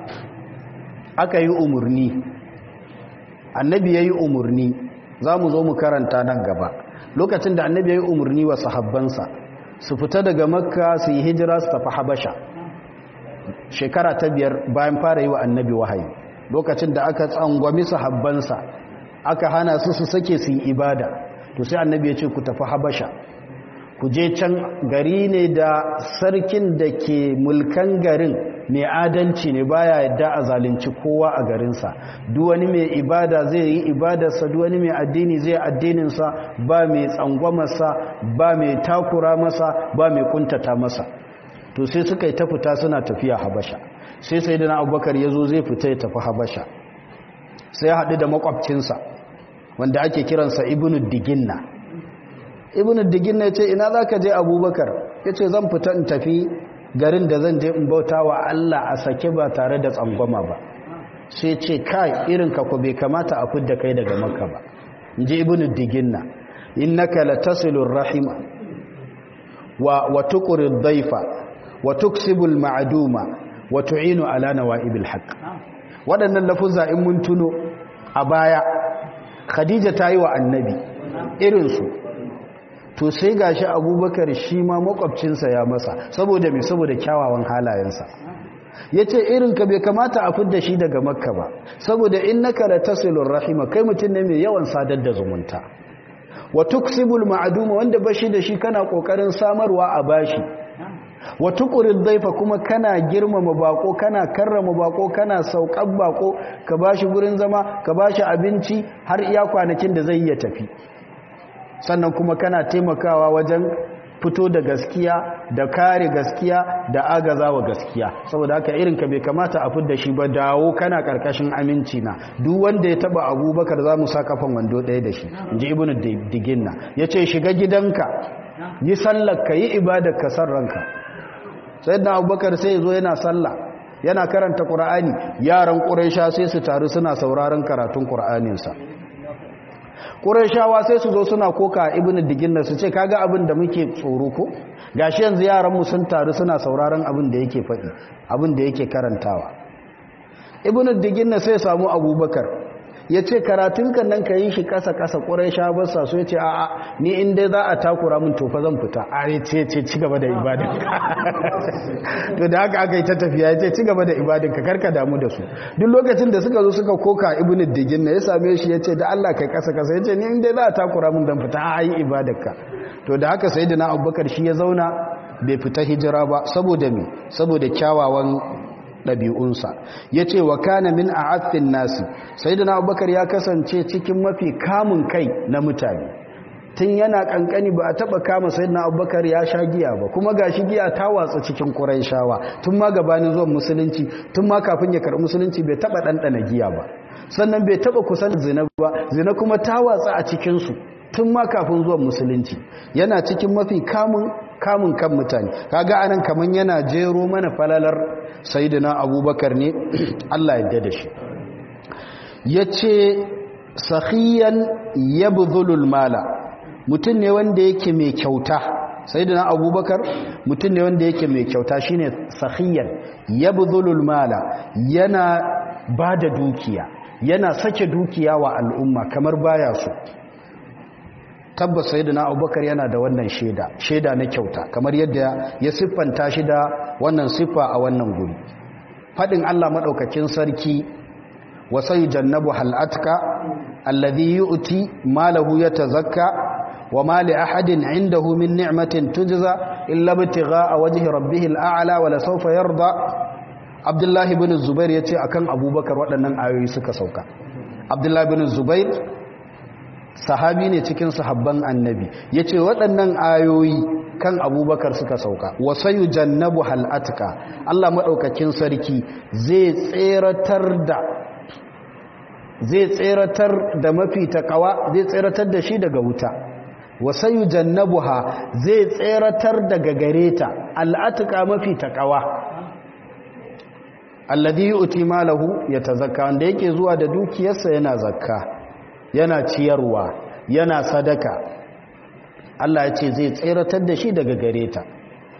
aka yi umarni annabi ya yi umarni za mu zo mu karanta nan gaba lokacin da annabi ya yi umarni wa sahabbansa su fita daga makka su yi hijira su tafi habasha shekara ta biyar bayan fara yi wa annabi wahayi lokacin da aka tsangwami sahabbansa aka hana su su sake su yi ibada to sai annabi ya ce ku tafi habasha ku je can gari ne da sarkin da ke mulkan garin mai adalci ne baya yadda a zalunci kowa a garinsa duk wani mai ibada zai yi ibadarsa duk wani mai addini zai addininsa ba mai tsangwamarsa ba mai takura masa ba mai kuntata masa to sai suka yi ta fita suna tafiya habasha sai sai da na abubakar ya zo zai fita ya tafi habasha sai ya haɗu da makwabcinsa wanda ake kiransa ibnu diginna ibnu diginna ya ce ina za ka je abubakar ya ce zan fita in tafi garin da zan je in bauta wa allah a sake ba tare da tsangwama ba sai ce kai irin ka ko bai kamata a fidda kai daga makka ba in ji ibnu diginna innaka latasilur rahima wa wa tuqrid daifa wa tuksibul ma'duma wa tu'inu ala nawa'ibil haqq waɗannan lafuzza in mun tuno a baya khadija ta yi wa annabi irinsu to sai gashi abubakar shi ma makwabcinsa ya masa saboda mai saboda kyawawan halayensa ya ce irinka bai kamata a fidda shi daga makka ba saboda in na kara tasilun rahima kai mutum ne mai yawan sadar da zumunta wa tuksibul ma'aduma wanda bashi da shi kana kokarin samarwa a bashi wa tuqrid daifa kuma kana girmama bako kana karrama bako kana saukan bako ka bashi gurin zama ka bashi abinci har iya kwanakin da zai iya tafi sannan kuma kana taimakawa wajen fito da gaskiya da kare gaskiya da agazawa gaskiya saboda haka irin ka bai kamata a fidda shi ba dawo kana karkashin aminci na duk wanda ya taba abubakar za mu sa kafan wando ɗaya da shi inji ibnu diginna yace shiga gidanka yi sallar ka yi ibadar ka san ranka sai da abubakar sai zo yana sallah yana karanta ƙura'ani yaran ƙuraisha sai su taru suna sauraron karatun ƙura'aninsa ƙuraishawa sai su zo suna koka ibn diginna su ce kaga abin da muke tsoro ko gashi yanzu yaranmu sun taru suna sauraron abin da yake faɗi abin da yake karantawa ibn diginna sai samu abubakar ya ce karatunka nan ka yi shi kasa-kasa ƙwarai sha basa so ya ce a'a ni inda za a takura min tofa zan fita a ya ce ce ci gaba da ibadinka to da haka aka yi ta tafiya ya ce ci gaba da ibadinka karka damu da su duk lokacin da suka zo suka koka ibn digin na ya same shi ya ce da Allah kai kasa-kasa ya ce ni inda za a takura min zan fita a yi ibadarka to da haka sai da na abubakar shi ya zauna bai fita hijira ba saboda me saboda kyawawan ɗabi'unsa ya ce wa kana min a affin nasi sai da na abubakar ya kasance cikin mafi kamun kai na mutane tun yana ƙanƙani ba a taɓa kama sai na abubakar ya sha giya ba kuma ga shi giya ta watsa cikin shawa tun ma gabanin zuwan musulunci tun ma kafin ya karɓi musulunci bai taɓa ɗanɗana giya ba sannan bai taɓa kusan zina ba zina kuma ta watsa a cikinsu tun ma kafin zuwan musulunci yana cikin mafi kamun kamun kan mutane kaga anan kaman yana jero mana falalar sayyidina abubakar ne Allah ya da shi yace sakhiyan yabdhulul mala mutum ne wanda yake mai kyauta sayyidina abubakar mutum ne wanda yake mai kyauta shine sakhiyan yabdhulul mala yana bada dukiya yana sake dukiya wa al'umma kamar baya so tabbas sayyidina abubakar yana da wannan shaida shaida na kyauta kamar yadda ya siffanta shi da wannan siffa a wannan guri fadin Allah madaukakin sarki wa sayyidannabu halatka alladhi yu'ti malahu yatazakka wa ma li ahadin 'indahu min ni'matin tujza illa ibtigha'a wajhi rabbih al'ala wa la sawfa yarda Abdullah ibn Zubair yace akan Abubakar waɗannan ayoyi suka sauka Abdullah ibn Zubair sahabi ne cikin sahabban annabi ya ce waɗannan ayoyi kan abubakar suka sauka wasayu jannabu hal'atka Allah maɗaukakin sarki zai tseratar da zai tseratar da mafi takawa zai tseratar da shi daga wuta wasayu jannabu ha zai tseratar daga gareta al'atka mafi takawa alladhi yu'ti malahu yatazakka wanda yake zuwa da dukiyarsa yana zakka yana ciyarwa yana sadaka Allah ya ce zai tseratar da shi daga gare ta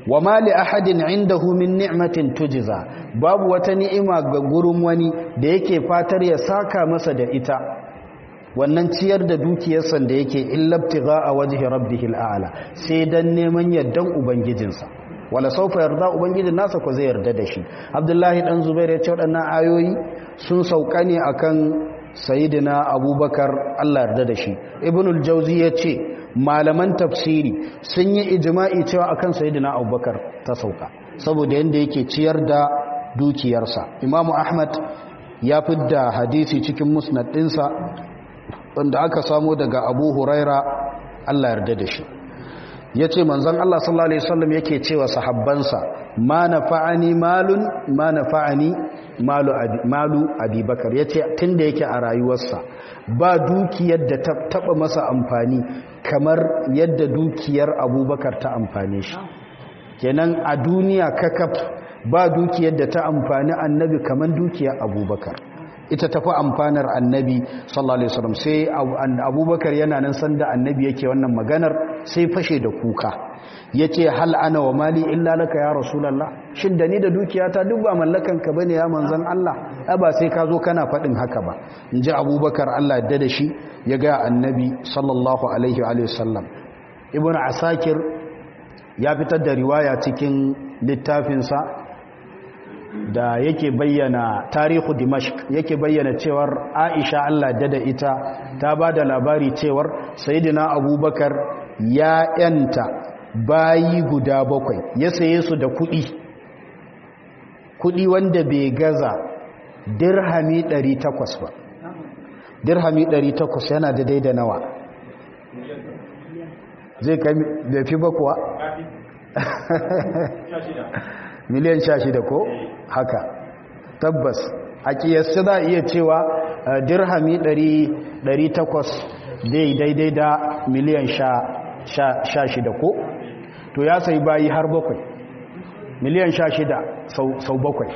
wa ma li ahadin indahu min ni'matin tujza babu wata ni'ima ga gurin wani da yake fatar ya saka masa da ita wannan ciyar da dukiyarsa da yake illabtigha a wajhi rabbihil a'la sai dan neman yardan ubangijinsa wala saufa yarda ubangijin nasa ko zai yarda da shi abdullahi dan zubair ya ce waɗannan ayoyi sun sauka ne akan sayyidina abubakar Allah yarda da shi ibnul jauzi ya ce malaman tafsiri sun yi ijma'i cewa akan sayyidina abubakar ta sauka saboda yanda yake ciyar da dukiyarsa imamu ahmad ya fidda hadisi cikin musnad ɗinsa wanda aka samu daga abu huraira Allah yarda da shi ya ce manzan Allah sallallahu Alaihi wasallam yake cewa sahabbansa ma na fa'ani malun ma na fa'ani malu abubakar ya ce tun da yake a rayuwarsa ba dukiyar da ta taɓa masa amfani kamar yadda dukiyar abubakar ta amfane shi kenan a duniya kakaf ba dukiyar da ta amfani annabi kamar dukiyar abubakar ita tafi amfanar annabi sallallahu alaihi wasallam sai abubakar yana nan sanda annabi yake wannan maganar sai fashe da kuka yace hal ana wa mali illa laka ya rasulullah shin da ni da dukiyata duk ba mallakan ka bane ya manzon Allah ai ba sai ka zo kana fadin haka ba inji abubakar Allah ya da shi ya ga annabi sallallahu alaihi wa sallam ibnu asakir ya fitar da riwaya cikin littafinsa da yake bayyana tarihu dimashq yake bayyana cewar aisha Allah dada ita ta ba da labari cewar sayyidina abubakar ya yanta bayi guda bakwai ya saye su da kudi kudi wanda bai gaza dirhami 800 ba dirhami 800 yana da daida nawa zai kai da fi bakuwa miliyan sha shida ko haka tabbas a kiyasta za a iya cewa dirhami 800 dai daidai da miliyan sha shida ko to ya sai bayi har bakwai miliyan sha shida sau bakwai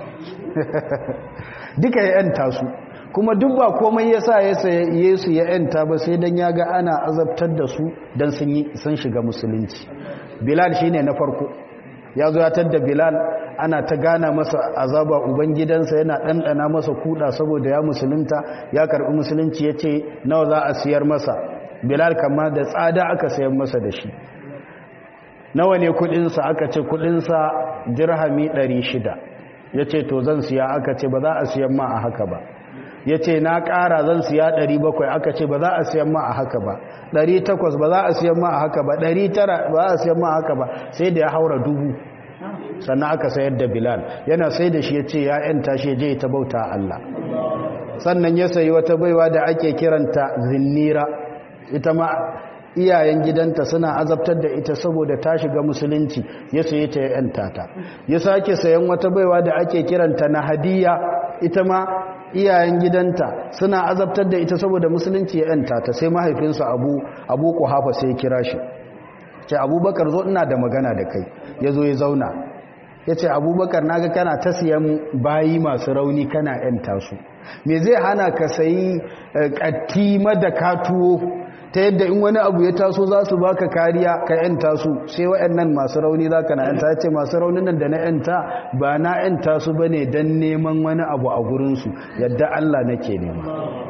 duka ya yanta su kuma duk ba komai ya sa ya saye su ya yanta ba sai don ya ga ana azabtar da su don sun shiga musulunci bilal shine na farko ya zo ya tadda bilal ana ta gana masa azaba ubangidansa yana ɗanɗana masa kuɗa saboda ya musulunta ya karɓi musulunci ya ce nawa za a siyar masa bilal kama da tsada aka sayan masa da shi nawa ne kuɗinsa aka ce kuɗinsa dirhami 600 ya ce to zan siya aka ce ba za a siyan ma a haka ba ya ce na ƙara zan siya 700 aka ce ba za a siyan ma a haka ba 800 ba za a siyan ma a haka ba 900 ba za a siyan ma a haka ba sai da ya haura dubu sannan aka sayar da bilal yana sai da shi ya ce ya yanta shi je ta bauta Allah sannan ya sayi wata baiwa da ake kiranta zinnira ita ma iyayen gidanta suna azabtar da ita saboda ta shiga musulunci ya saye ta ya yanta ta ya sake sayan wata baiwa da ake kiranta na hadiya ita ma iyayen gidanta suna azabtar da ita saboda musulunci ya yanta ta sai mahaifinsa abu abu kuhafa sai kira shi ce abubakar zo ina da magana da kai ya zo ya zauna ya ce abubakar naga kana ta siyan bayi masu rauni kana yanta su me zai hana ka sayi katti madaka tuwo ta yadda in wani abu ya taso za su baka kariya ka yanta su sai waɗannan masu rauni za ka na yanta ce masu raunin nan da na yanta ba na yanta su ba ne don neman wani abu a gurinsu yadda Allah nake nema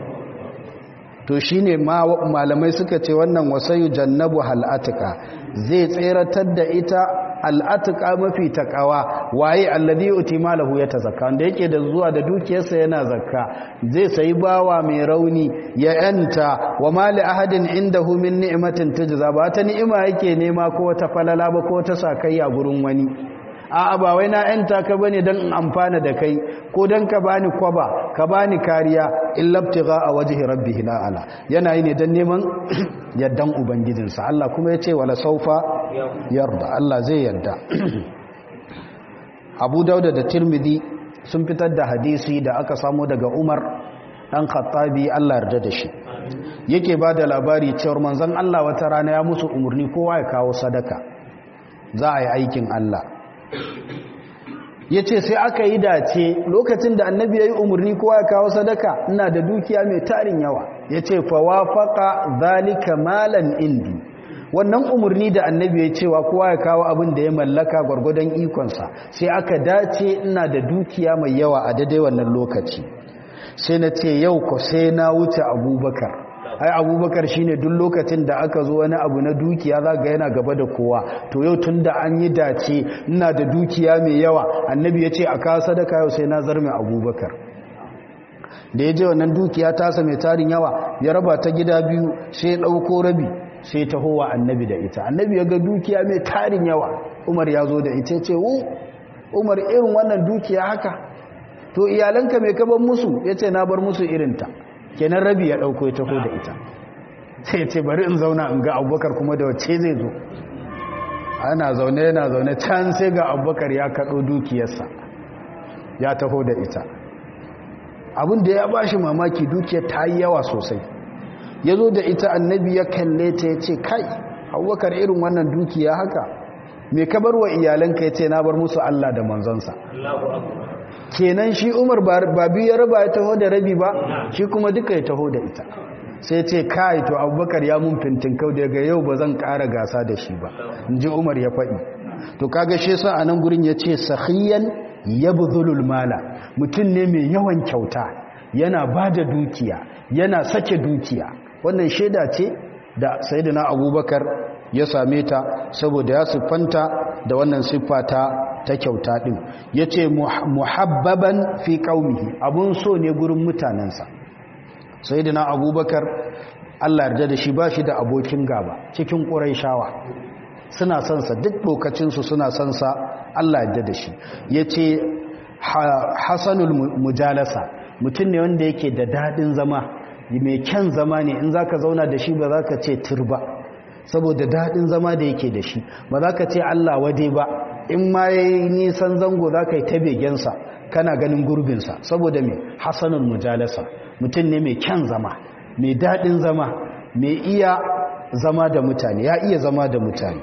to shi ne malamai suka ce wannan wasayu jannabu hal'atuka zai tseratar da ita al'atuka mafi takawa waye alladhi utima lahu ya tazakka wanda yake da zuwa da dukiyarsa yana zakka zai sayi bawa mai rauni ya yanta wa mali ahadin indahu min ni'matin tujza ba ta ni'ima yake nema ko wata falala ba ko ta sakayya gurin wani a'a ba wai na yanta ka bane dan in amfana da kai ko dan ka bani kwaba ka bani kariya illabtiga a wajhi rabbihi ala yana yi ne dan neman yaddan ubangijinsa Allah kuma yace wala saufa yarda Allah zai yarda Abu Dauda da Tirmidhi sun fitar da hadisi da aka samu daga Umar dan Khattabi Allah yarda da shi yake bada labari cewa manzon Allah wata rana ya musu umurni kowa ya kawo sadaka za a yi aikin Allah ya ce sai aka yi dace lokacin da annabi ya yi umarni kowa ya kawo sadaka ina da dukiya mai tarin yawa ya ce fawafaka zalika malan indi wannan umarni da annabi ya cewa kowa ya kawo abin da ya mallaka gwargwadon ikonsa sai aka dace ina da dukiya mai yawa a daidai wannan lokaci sai na ce yau ko sai na wuce abubakar ai abubakar shine duk lokacin da aka zo wani abu na dukiya za ga yana gaba da kowa to yau tun da an yi dace ina da dukiya mai yawa annabi ya ce a kawo sadaka yau sai na zarme abubakar da ya je wannan dukiya tasa mai tarin yawa ya raba ta gida biyu sai ya ɗauko rabi sai ta howa annabi da ita annabi ya ga dukiya mai tarin yawa umar ya zo da ita ce wu umar irin wannan dukiya haka to iyalanka mai kaban musu ya ce na bar musu irinta kenan rabi ya ɗauko ya taho da ita sai ce bari in zauna in ga abubakar kuma da wacce zai zo ana zaune yana zaune can sai ga abubakar ya kaɗo dukiyarsa ya taho da ita abin da ya ba shi mamaki dukiyar ta yi yawa sosai ya zo da ita annabi ya kalle ta ya ce kai abubakar irin wannan dukiya haka mai kabar wa iyalanka ya ce na bar musu allah da manzansa kenan shi umar ba biyu ya raba ya taho da rabi ba shi kuma duka ya taho da ita sai ce kai to abubakar ya mun fintinkau daga yau ba zan ƙara gasa da shi ba in ji umar ya faɗi to kaga shi sa a nan gurin ya ce sahiyan ya buzulul mala mutum ne mai yawan kyauta yana ba da dukiya yana sake dukiya wannan shaida ce da sayidina abubakar ya same ta saboda ya siffanta da wannan siffa ta ta kyauta din yace muhabbaban fi qaumihi abun so ne gurin mutanansa sayyidina abubakar Allah yarda da shi bashi da abokin gaba cikin quraishawa suna son sa duk lokacin su suna son sa Allah yarda da shi yace hasanul mujalasa mutum ne wanda yake da dadin zama mai kyan zama ne in zaka zauna da shi ba zaka ce turba saboda daɗin zama da yake da shi ba za ka ce Allah wade ba in ma ya yi nisan zango za ka yi ta begensa kana ganin gurbinsa saboda mai hasanin mujalasa mutum ne mai kyan zama mai daɗin zama mai iya zama da mutane ya iya zama da mutane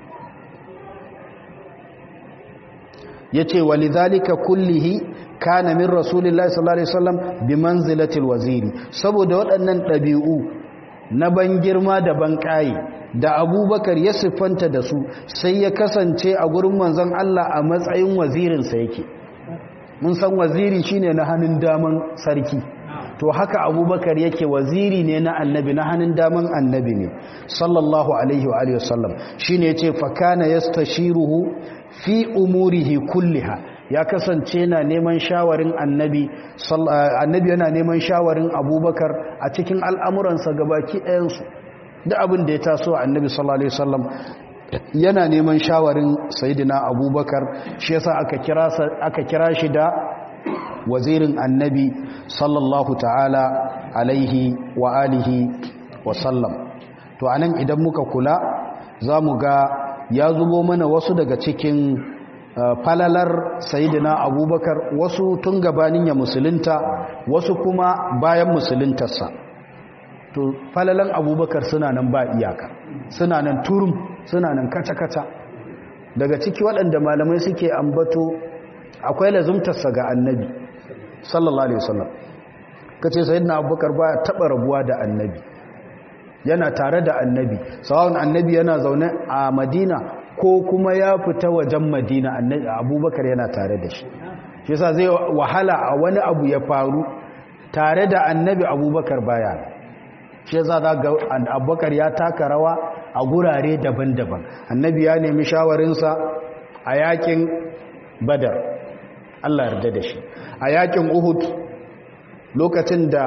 ya ce walidhalika kullihi kana min rasulillahi sallallahu alaihi wasallam bi manzilatil waziri saboda waɗannan ɗabi'u na ban girma da ban ƙayi da abubakar ya siffanta da su sai ya kasance a gurin manzon Allah a matsayin wazirinsa yake mun san waziri shine na hannun daman sarki to haka abubakar yake waziri ne na annabi na hannun daman annabi ne sallallahu alaihi wa alihi wasallam shine yace fa kana yastashiruhu fi umurihi kulliha ya kasance na neman shawarin annabi annabi yana neman shawarin abubakar a cikin al'amuransa gabaki ɗayansu da abin da ya taso annabi sallallahu alaihi wasallam yana neman shawarin sayidina abubakar shi yasa aka kira aka kira shi da wazirin annabi sallallahu ta'ala alaihi wa alihi wa sallam to anan idan muka kula zamu ga ya zubo mana wasu daga cikin falalar sayidina abubakar wasu tun gabanin ya musulunta wasu kuma bayan musuluntarsa to falalan abubakar suna nan ba iyaka suna nan turum suna nan kaca-kaca daga ciki waɗanda malamai suke ambato akwai lazumtarsa ga annabi sallallahu alaihi wasallam kace sayyidina abubakar baya taba rabuwa da annabi yana tare da annabi sawun annabi yana zaune a madina ko kuma ya fita wajen madina annabi abubakar yana tare da shi shi yasa zai wahala a wani abu ya faru tare da annabi abubakar baya shi yasa za ga abubakar ya taka rawa a gurare daban-daban annabi ya nemi shawarinsa a yakin badar Allah yarda da shi a yakin uhud lokacin da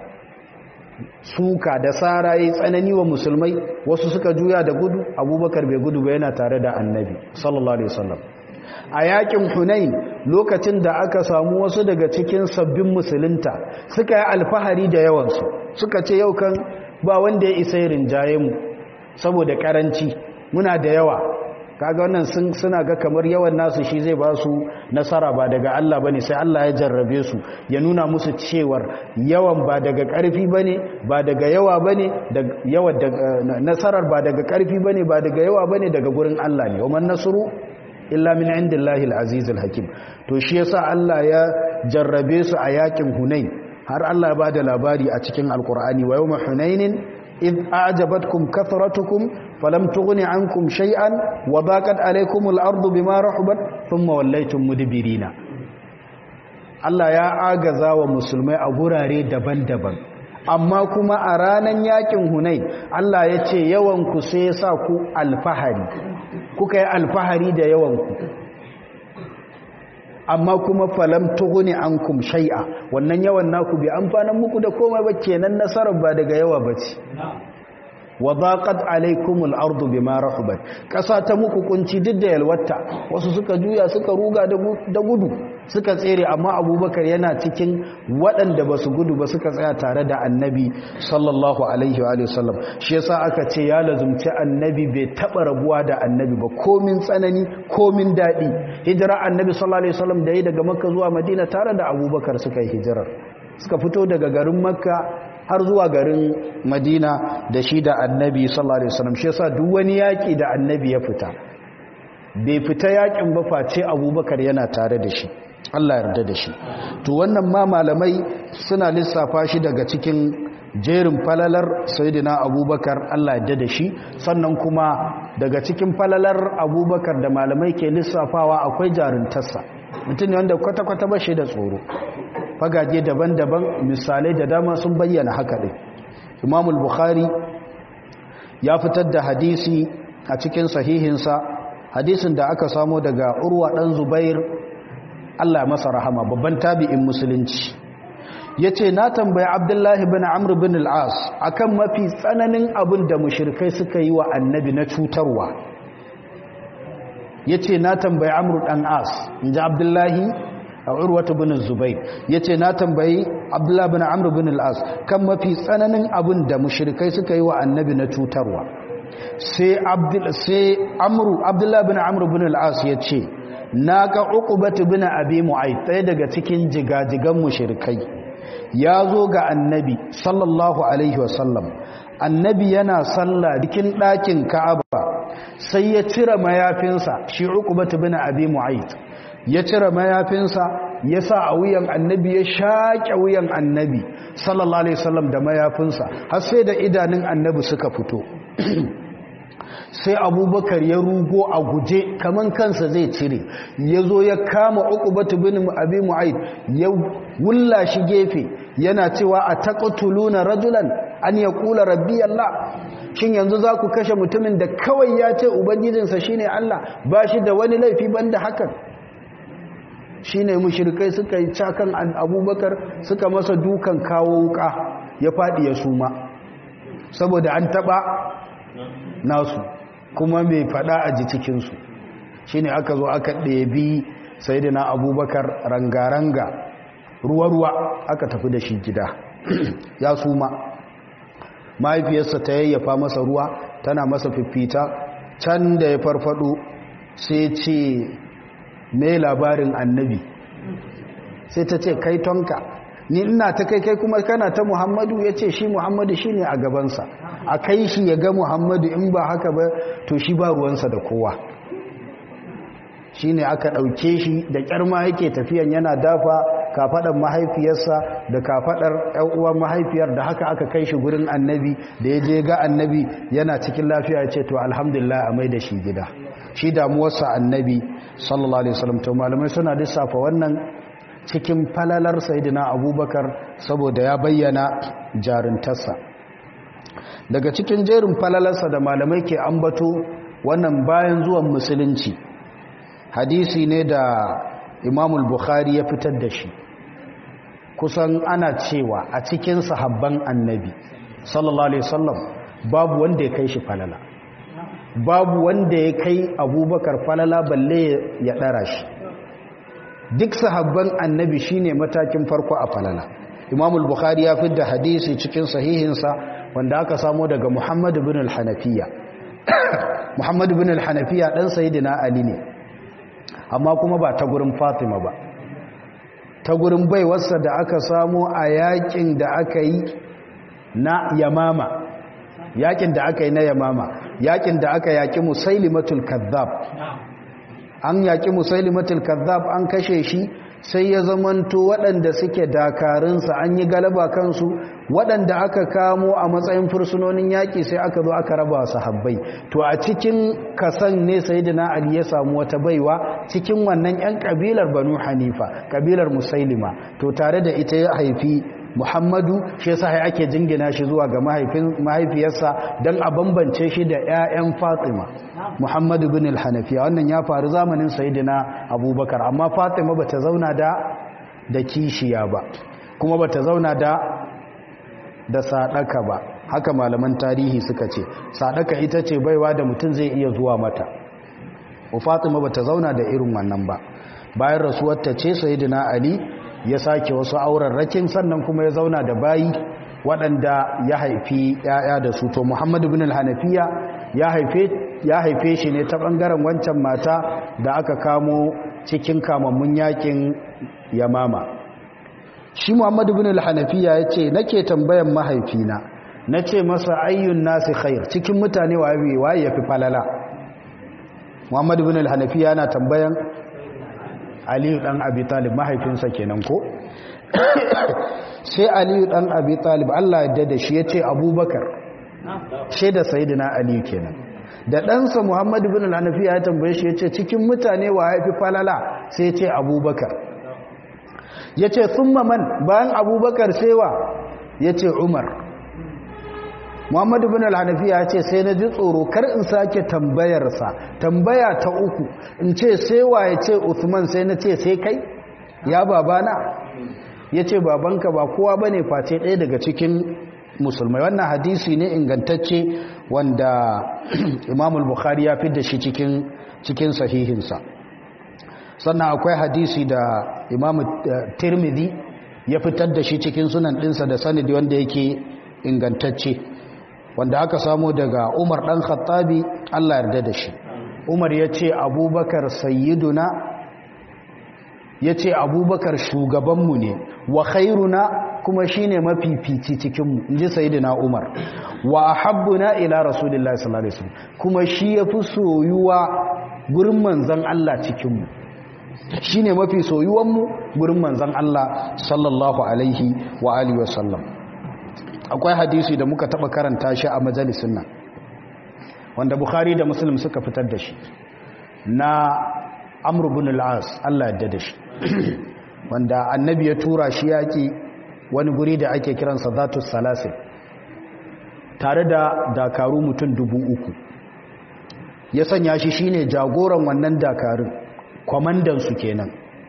suka da tsara yi tsanani wa musulmai wasu suka juya da gudu abubakar bai gudu ba yana tare da annabi sallallahu alaihi wasallam a yakin hunain lokacin da aka samu wasu daga cikin sabbin musulunta suka yi alfahari da yawansu suka ce yau kan ba wanda ya isa rinjaye mu saboda karanci muna da yawa kaga wannan sun suna ga kamar yawan nasu shi zai ba su nasara ba daga Allah bane sai Allah ya jarrabe su ya nuna musu cewar yawan ba daga karfi bane ba daga yawa bane daga yawa nasarar ba daga karfi bane ba daga yawa bane daga gurin Allah ne waman nasru illa min indillahi alaziz alhakim to shi yasa Allah ya jarrabe su a yakin Hunain har Allah ya bada labari a cikin alqur'ani wa yawma hunainin إذ أعجبتكم كثرتكم فلم تغن عنكم شيئا وضاقت عليكم الأرض بما رحبت ثم وليتم مدبرين Allah ya agaza wa musulmai a gurare daban-daban amma kuma a ranar yakin Hunain Allah ya ce yawanku sai ya sa ku alfahari kuka yi alfahari da yawanku amma kuma falam tughni ankum shay'a wannan yawan naku bi amfanan muku da komai ba kenan nasarar ba daga yawa bace wa daqat alaykumul ardu bima rahabat kasa ta muku kunci duk da yalwata wasu suka juya suka ruga da gudu suka tsere amma abubakar yana cikin waɗanda ba su gudu ba suka tsaya tare da annabi sallallahu alaihi wa sallam shi yasa aka ce ya lazumci annabi bai taɓa rabuwa da annabi ba komin tsanani komin daɗi hijira annabi sallallahu alaihi wasallam da yi daga makka zuwa madina tare da abubakar suka yi hijirar suka fito daga garin makka har zuwa garin madina da shi da annabi sallallahu alaihi wasallam shi yasa duk wani yaƙi da annabi ya fita bai fita yaƙin ba face abubakar yana tare da shi Allah yarda da shi to wannan ma malamai suna lissafa shi daga cikin jerin falalar sayyidina abubakar Allah yarda da shi sannan kuma daga cikin falalar abubakar da malamai ke lissafawa akwai jaruntarsa mutum ne wanda kwata-kwata ba shi da tsoro fagaje daban-daban misalai da dama sun bayyana haka ɗin imamul bukhari ya fitar da hadisi a cikin sahihinsa hadisin da aka samo daga urwa ɗan zubair Allah masa rahama babban tabi'in musulunci ya ce na tambayi abdullahi bin amr bin al'as akan mafi tsananin abin da mushirkai suka yi wa annabi na cutarwa ya ce na tambayi amr ɗan as in ji abdullahi a urwata bin zubai ya ce na tambayi abdullahi bin amr bin al'as kan mafi tsananin abin da mushirkai suka yi wa annabi na cutarwa sai abdullahi bin amr bin al'as ya ce na ga uqubatu bin abi mu'ayth ɗaya daga cikin jigajigan mushrikai ya zo ga annabi sallallahu alaihi wasallam annabi yana sallah cikin ɗakin ka'aba sai ya cire mayafinsa shi uqubatu bin abi mu'ayth ya cire mayafinsa ya sa a wuyan annabi ya shaƙe wuyan annabi sallallahu alaihi wasallam da mayafinsa har sai da idanun annabi suka fito sai abubakar ya rugo a guje kaman kansa zai cire ya zo ya kama uqubatu bin abi mu'ayd ya wulla shi gefe yana cewa a taqtuluna rajulan an yaqula rabbi allah shin yanzu za ku kashe mutumin da kawai ya ce ubangijinsa shine allah ba shi da wani laifi banda hakan shine mushrikai suka yi cakan abubakar suka masa dukan kawo wuka ya faɗi ya suma saboda an taɓa nasu kuma mai fada a ji cikinsu shi ne aka zo aka ɗebi sai da na abubakar ranga-ranga ruwa-ruwa aka tafi da shi gida ya suma mahaifiyarsa ta yayyafa masa ruwa tana masa fifita can da ya farfado sai ce mai labarin annabi sai ta ce kai tonka ni ina ta kai kai kuma kana ta muhammadu ya ce shi muhammadu shi ne a gabansa a kai shi ya ga muhammadu in ba haka ba to shi ba ruwansa da kowa shi ne aka ɗauke shi da ƙyarma yake tafiyan yana dafa kafaɗar mahaifiyarsa da kafaɗar uwan mahaifiyar da haka aka kai shi gurin annabi da ya je ga annabi yana cikin lafiya ya ce to alhamdulillah a mai da shi gida shi damuwarsa annabi sallallahu alaihi wasallam to malamai suna lissafa wannan cikin falalar sayidina abubakar saboda ya bayyana jarintarsa daga cikin jerin falalarsa da malamai ke ambato wannan bayan zuwan musulunci hadisi ne da imamul bukhari ya fitar da shi kusan ana cewa a cikin sahabban annabi sallallahu alaihi wasallam babu wanda ya kai shi falala babu wanda ya kai abubakar falala balle ya ɗara shi duk sahabban annabi shine matakin farko a falala imamul bukhari ya fi da hadisi cikin sahihinsa wanda aka samo daga muhammadu bin al-hanafiya muhammadu bin al-hanafiya ɗan sayidina ali ne amma kuma ba ta gurin fatima ba ta gurin baiwarsa da aka samo a yakin da aka yi na yamama yakin da aka yi na yamama yakin da aka yaki musailimatul kazzab an yaki musailimatul kazzab an kashe shi sai ya zamanto waɗanda suke dakarunsa an yi galaba kansu waɗanda aka kamo a matsayin fursunonin yaƙi sai aka zo aka raba sahabbai to a cikin kasan ne sayyidina ali ya samu wata baiwa cikin wannan 'yan ƙabilar banu hanifa ƙabilar musailima to tare da ita ya haifi muhammadu shi yasa ya ake jingina shi zuwa ga mahaifiyarsa don a bambance shi da 'ya'yan fatima muhammadu bin al-hanafiya wannan ya faru zamanin sayidina abubakar amma fatima bata zauna da da kishiya ba kuma bata zauna da da sadaka ba haka malaman tarihi suka ce sadaka ita ce baiwa da mutum zai iya zuwa mata wa fatima bata zauna da irin wannan ba bayan rasuwarta ce sayidina ali ya sake wasu aurarrakin sannan kuma ya zauna da bayi waɗanda ya haifi ‘ya'ya da su to muhammadu bin al-hanafiya ya haife shi ne ta ɓangaren wancan mata da aka kamo cikin kamammun yakin yamama shi muhammadu bin al-hanafiya ya ce nake tambayan mahaifina na ce masa ayyun nasi khair cikin mutane waye ya fi falala muhammadu bin al-hanafiya yana tambayan aliyu dan abi talib mahaifinsa kenan ko sai aliyu dan abi talib Allah ya da shi yace abubakar shi da sayyidina aliyu kenan da ɗansa muhammadu bin al-hanafiya ya tambaye shi yace cikin mutane wa yafi falala sai yace abubakar yace thumma man bayan abubakar sai wa yace umar muhammadu bin al-hanafiya ya ce sai na ji tsoro kar in sake tambayarsa tambaya ta uku in ce sai wa ya ce uthman sai na ce sai kai ya babana ya ce babanka ba kowa ba ne face ɗaya daga cikin musulmai wannan hadisi ne ingantacce wanda imamul bukhari ya fi da shi cikin sahihinsa sannan akwai hadisi da imamu tirmidhi ya fitar da shi cikin sunan ɗinsa da sanadi wanda yake ingantacce wanda aka samu daga umar ɗan khattabi allah yarda da shi umar ya ce abubakar sayyiduna ya ce abubakar shugabanmu ne wa khairuna kuma shi ne mafifici cikinmu in ji sayyiduna umar wa ahabbuna ila rasulillahi sallallahu alaihi wasallam kuma shi ya fi soyuwa gurin manzan allah cikinmu shi ne mafi soyuwanmu gurin manzan allah sallallahu alaihi wa alihi wasallam akwai hadisi da muka taba karanta shi a majalisun nan wanda bukhari da muslim suka fitar da shi na amr ibn al-as Allah ya da shi wanda annabi ya tura shi yaki wani guri da ake kiransa zatu salasil tare da dakaru mutum dubu uku ya sanya shi shine jagoran wannan dakarun kwamandan su kenan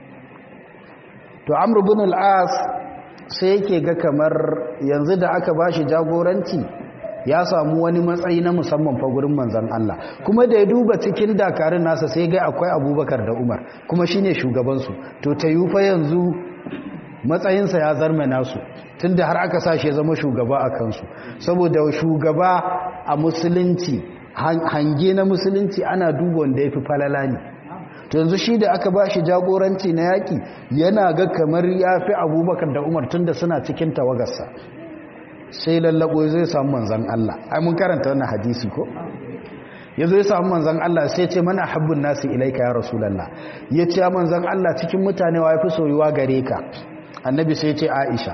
to amr ibn al-as sai yake ga kamar yanzu da aka ba shi jagoranci ya samu wani matsayi na musamman fa gurin manzan Allah kuma da ya duba cikin dakarun nasa sai ga akwai abubakar da umar kuma shine shugabansu to ta yi fa yanzu matsayinsa ya zarme nasu tunda har aka sa shi zama shugaba a kansu saboda shugaba a musulunci hange na musulunci ana duba wanda ya fi falala ne to yanzu shi da aka ba shi jagoranci na yaƙi yana ga kamar ya fi abubakar da umar tun da suna cikin tawagarsa sai lallabo zai samu manzan Allah ai mun karanta wannan hadisi ko ya zo ya samu manzan Allah sai ce mana habbin nasu ilaika ya rasulallah ya ce ya manzan Allah cikin mutane wa ya fi soyuwa gare ka annabi sai ce aisha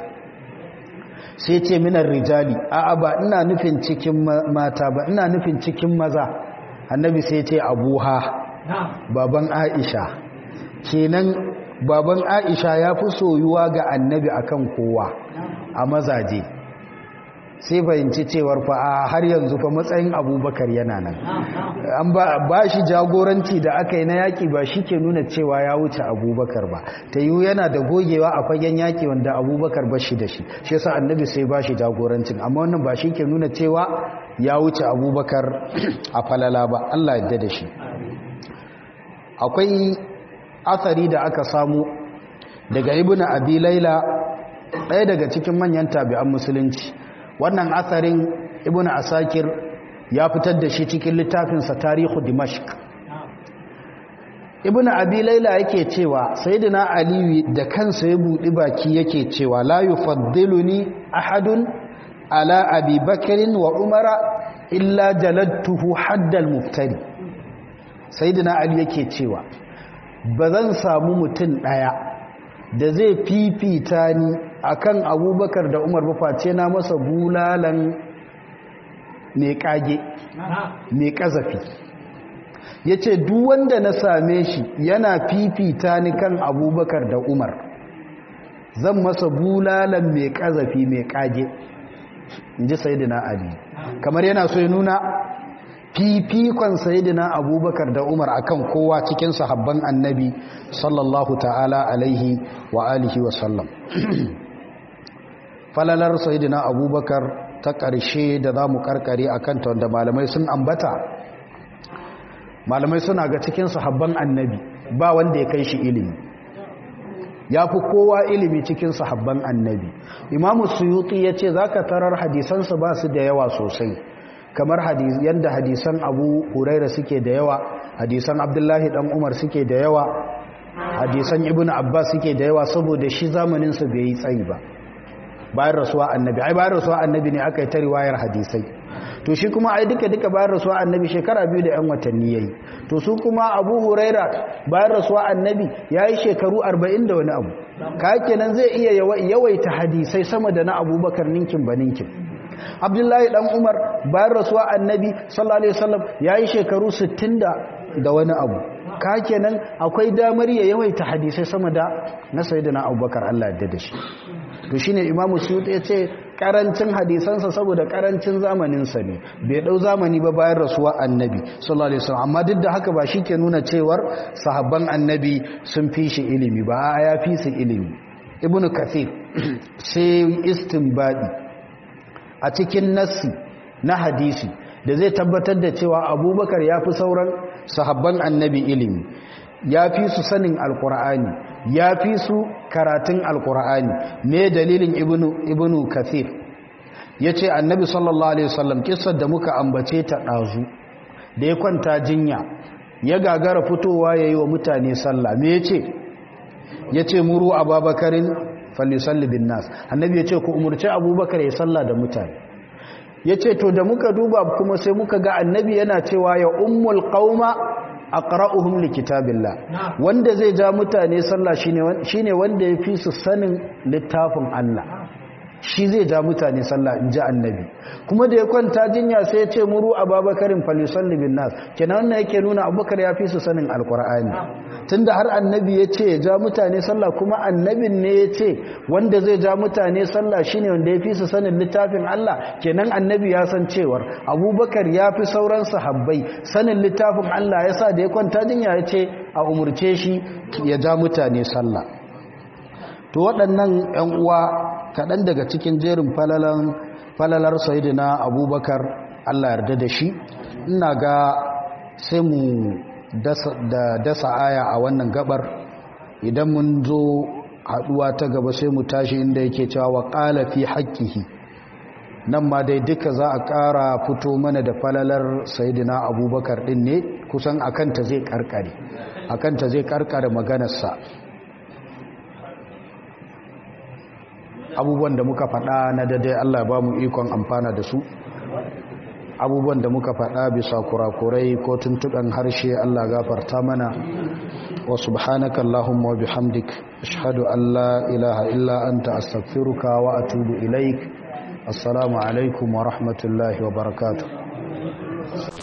sai ce minar rijali a'a ba ina nufin cikin mata ba ina nufin cikin maza annabi sai ce abuha baban aisha kenan baban aisha ya fi soyuwa ga annabi akan kowa a mazaje sai fahimci cewar fa a har yanzu fa matsayin abubakar yana nan an ba shi jagoranci da aka yi na yaƙi ba shi ke nuna cewa ya wuce abubakar ba ta yiwu yana da gogewa a fagen yaƙi wanda abubakar ba shi da shi shi yasa annabi sai ba shi jagorancin amma wannan ba shi ke nuna cewa ya wuce abubakar a falala ba allah yadda da shi akwai athari da aka samu daga ibn abi laila ɗaya daga cikin manyan tabi'an musulunci wannan atharin ibn asakir ya fitar da shi cikin littafinsa tarihu dimashq ibn abi laila yake cewa sayyidina ali da kansa ya budi baki yake cewa la yufaddiluni ahadun ala abi bakrin wa umara illa jaladtuhu haddal muftari sayyidina ali yake cewa ba zan samu mutum daya da zai fifita ni akan abubakar da umar ba face na masa bulalan mai kage mai kazafi ya ce wanda na same shi yana fifita ni kan abubakar da umar zan masa bulalan mai kazafi mai kage in ji sayidina ali kamar yana so ya nuna fifikon sayidina abubakar da umar akan kowa cikin sahabban annabi sallallahu ta'ala alaihi wa alihi wa sallam falalar sayidina abubakar ta ƙarshe da za mu karkare a kanta wanda malamai sun ambata malamai suna ga cikin sahabban annabi ba wanda ya kai shi ilimi ya fi kowa ilimi cikin sahabban annabi imamu suyuti ya ce za ka tarar hadisansa ba su da yawa sosai kamar yadda hadisan abu huraira suke da yawa hadisan abdullahi dan umar suke da yawa hadisan ibn abbas suke da yawa saboda shi zamaninsa bai yi tsayi ba bayan rasuwa annabi ai bayan rasuwa annabi ne aka yi ta riwayar hadisai to shi kuma ai duka duka bayan rasuwa annabi shekara biyu da yan watanni yayi to su kuma abu huraira bayan rasuwa annabi ya yi shekaru arba'in da wani abu ka kenan zai iya yawaita hadisai sama da na abubakar ninkin ba ninkin abdullahi dan umar bayan rasuwa annabi sallallahu alaihi wasallam ya yi shekaru sittin da wani abu ka kenan akwai damar ya yawaita hadisai sama da na sayyidina abubakar Allah ya da shi to shine imamu suyuti ya ce karancin hadisansa saboda karancin zamaninsa ne bai dau zamani ba bayan rasuwa annabi sallallahu alaihi wasallam amma duk da haka ba shi ke nuna cewar sahabban annabi sun fi shi ilimi ba ya fi su ilimi ibnu kathir sai istinbadi a cikin nassi na hadisi da zai tabbatar da cewa abubakar ya fi sauran sahabban annabi ilimi ya fi su sanin alkur'ani ya fi su karatun alkur'ani me dalilin ibnu ibnu kathir yace annabi sallallahu alaihi wasallam kissar da muka ambace ta dazu da ya kwanta jinya ya gagara fitowa yayi wa mutane sallah me yace yace muru ababakarin falisalli bin nas annabi yace ku umurci abubakar ya salla da mutane yace to da muka duba kuma sai muka ga annabi yana cewa ya ummul qauma aqra'uhum likitabillah wanda zai ja mutane sallah shine shine wanda yafi su sanin littafin Allah shi zai ja mutane sallah inji annabi kuma da ya kwanta jinya sai ya ce muru ababakarin falisalli bin nas kenan wannan yake nuna abubakar ya fi su sanin alqur'ani tunda har annabi ya ce ya ja mutane sallah kuma annabin ne ya ce wanda zai ja mutane sallah shine wanda ya fi su sanin littafin Allah kenan annabi ya san cewar abubakar ya fi sauran sahabbai sanin littafin Allah ya sa da ya kwanta jinya ya ce a umurce shi ya ja mutane sallah to waɗannan 'yan uwa kaɗan daga cikin jerin falalar sayidina abubakar Allah yarda da shi ina ga sai mu da dasa aya a wannan gabar idan mun zo haduwa ta gaba sai mu tashi inda yake cewa wa qala fi haqqihi nan ma dai duka za a ƙara fito mana da falalar sayidina abubakar din ne kusan akan ta zai karkare akan ta zai karkare maganarsa abubuwan da muka faɗa na daidai Allah ba mu ikon amfana da su abubuwan da muka faɗa bisa kurakurai ko tuntuɓen harshe Allah gafarta mana wa subhanaka Allahumma wa bihamdik ashhadu an la ilaha illa anta astaghfiruka wa atubu ilaik assalamu alaikum wa rahmatullahi wa barakatuh